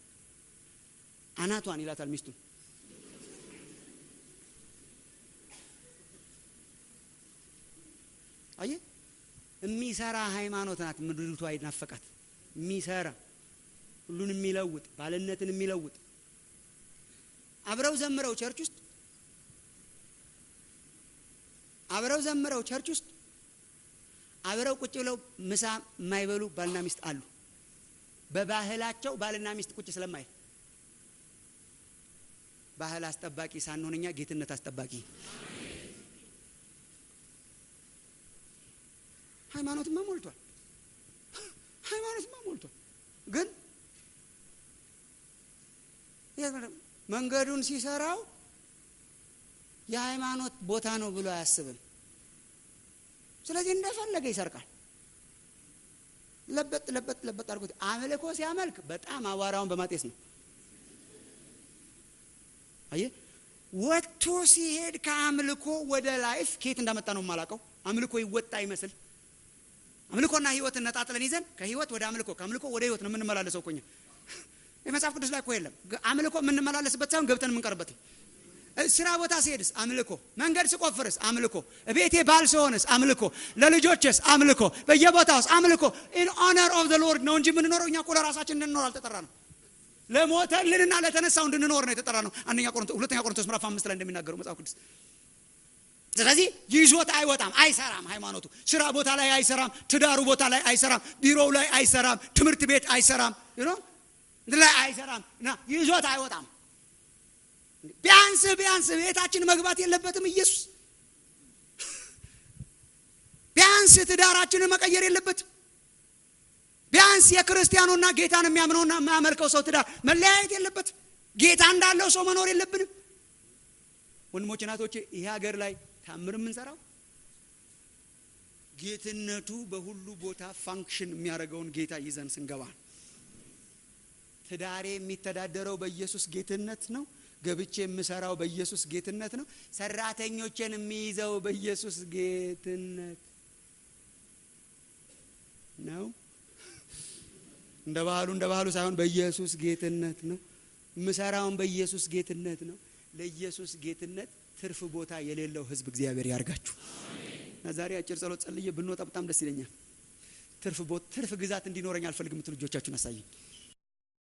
አናቷን ይላታል ሚስቱን። አየ የሚሰራ ሃይማኖት ናት ምድሪቷ ይናፈቃት። የሚሰራ ሁሉን የሚለውጥ ባልነትን የሚለውጥ አብረው ዘምረው ቸርች ውስጥ አብረው ዘምረው ቸርች ውስጥ አብረው ቁጭ ብለው ምሳ የማይበሉ ባልና ሚስት አሉ። በባህላቸው ባልና ሚስት ቁጭ ስለማይል ባህል አስጠባቂ ሳንሆን እኛ ጌትነት አስጠባቂ ሃይማኖትማ ሞልቷል። ሃይማኖትማ ሞልቷል። ግን መንገዱን ሲሰራው የሃይማኖት ቦታ ነው ብሎ አያስብም። ስለዚህ እንደፈለገ ይሰርቃል። ለበጥ ለበጥ ለበጥ አድርጎት አምልኮ ሲያመልክ በጣም አቧራውን በማጤስ ነው። አየ ወጥቶ ሲሄድ ከአምልኮ ወደ ላይፍ ከየት እንዳመጣ ነው የማላውቀው። አምልኮ ይወጣ ይመስል አምልኮና ህይወትን ነጣጥለን ይዘን ከህይወት ወደ አምልኮ ከአምልኮ ወደ ህይወት ነው የምንመላለሰው። ኮኛ የመጽሐፍ ቅዱስ ላይ እኮ የለም አምልኮ የምንመላለስበት ሳይሆን ገብተን የምንቀርበት ነው። ስራ ቦታ ሲሄድስ አምልኮ፣ መንገድ ስቆፍርስ አምልኮ፣ ቤቴ ባል ስሆንስ አምልኮ፣ ለልጆችስ አምልኮ፣ በየቦታውስ አምልኮ። ኢን ኦነር ኦፍ ዘ ሎርድ ነው እንጂ የምንኖረው እኛ እኮ ለራሳችን እንድንኖር አልተጠራ ነው። ለሞተልንና ለተነሳው እንድንኖር ነው የተጠራ ነው። አንደኛ ቆሮንቶስ ሁለተኛ ቆሮንቶስ ምዕራፍ አምስት ላይ እንደሚናገረው መጽሐፍ ቅዱስ ስለዚህ ይዞት አይወጣም፣ አይሰራም። ሃይማኖቱ ስራ ቦታ ላይ አይሰራም፣ ትዳሩ ቦታ ላይ አይሰራም፣ ቢሮው ላይ አይሰራም፣ ትምህርት ቤት አይሰራም፣ ላይ አይሰራም እና ይዞት አይወጣም። ቢያንስ ቢያንስ ቤታችን መግባት የለበትም ኢየሱስ። ቢያንስ ትዳራችንን መቀየር የለበትም። ቢያንስ የክርስቲያኑና ጌታን የሚያምነውና የማያመልከው ሰው ትዳር መለያየት የለበትም። ጌታ እንዳለው ሰው መኖር የለብንም። ወንድሞች እናቶቼ፣ ይሄ ሀገር ላይ ታምር የምንሰራው ጌትነቱ በሁሉ ቦታ ፋንክሽን የሚያደርገውን ጌታ ይዘን ስንገባ ትዳሬ የሚተዳደረው በኢየሱስ ጌትነት ነው። ገብቼ የምሰራው በኢየሱስ ጌትነት ነው። ሰራተኞችን የሚይዘው በኢየሱስ ጌትነት ነው። እንደ ባህሉ እንደ ባህሉ ሳይሆን በኢየሱስ ጌትነት ነው። የምሰራውን በኢየሱስ ጌትነት ነው። ለኢየሱስ ጌትነት ትርፍ ቦታ የሌለው ህዝብ እግዚአብሔር ያርጋችሁ እና ዛሬ አጭር ጸሎት ጸልዬ ብንወጣ በጣም ደስ ይለኛል። ትርፍ ትርፍ ግዛት እንዲኖረኝ አልፈልግም። ልጆቻችሁን አሳየኝ።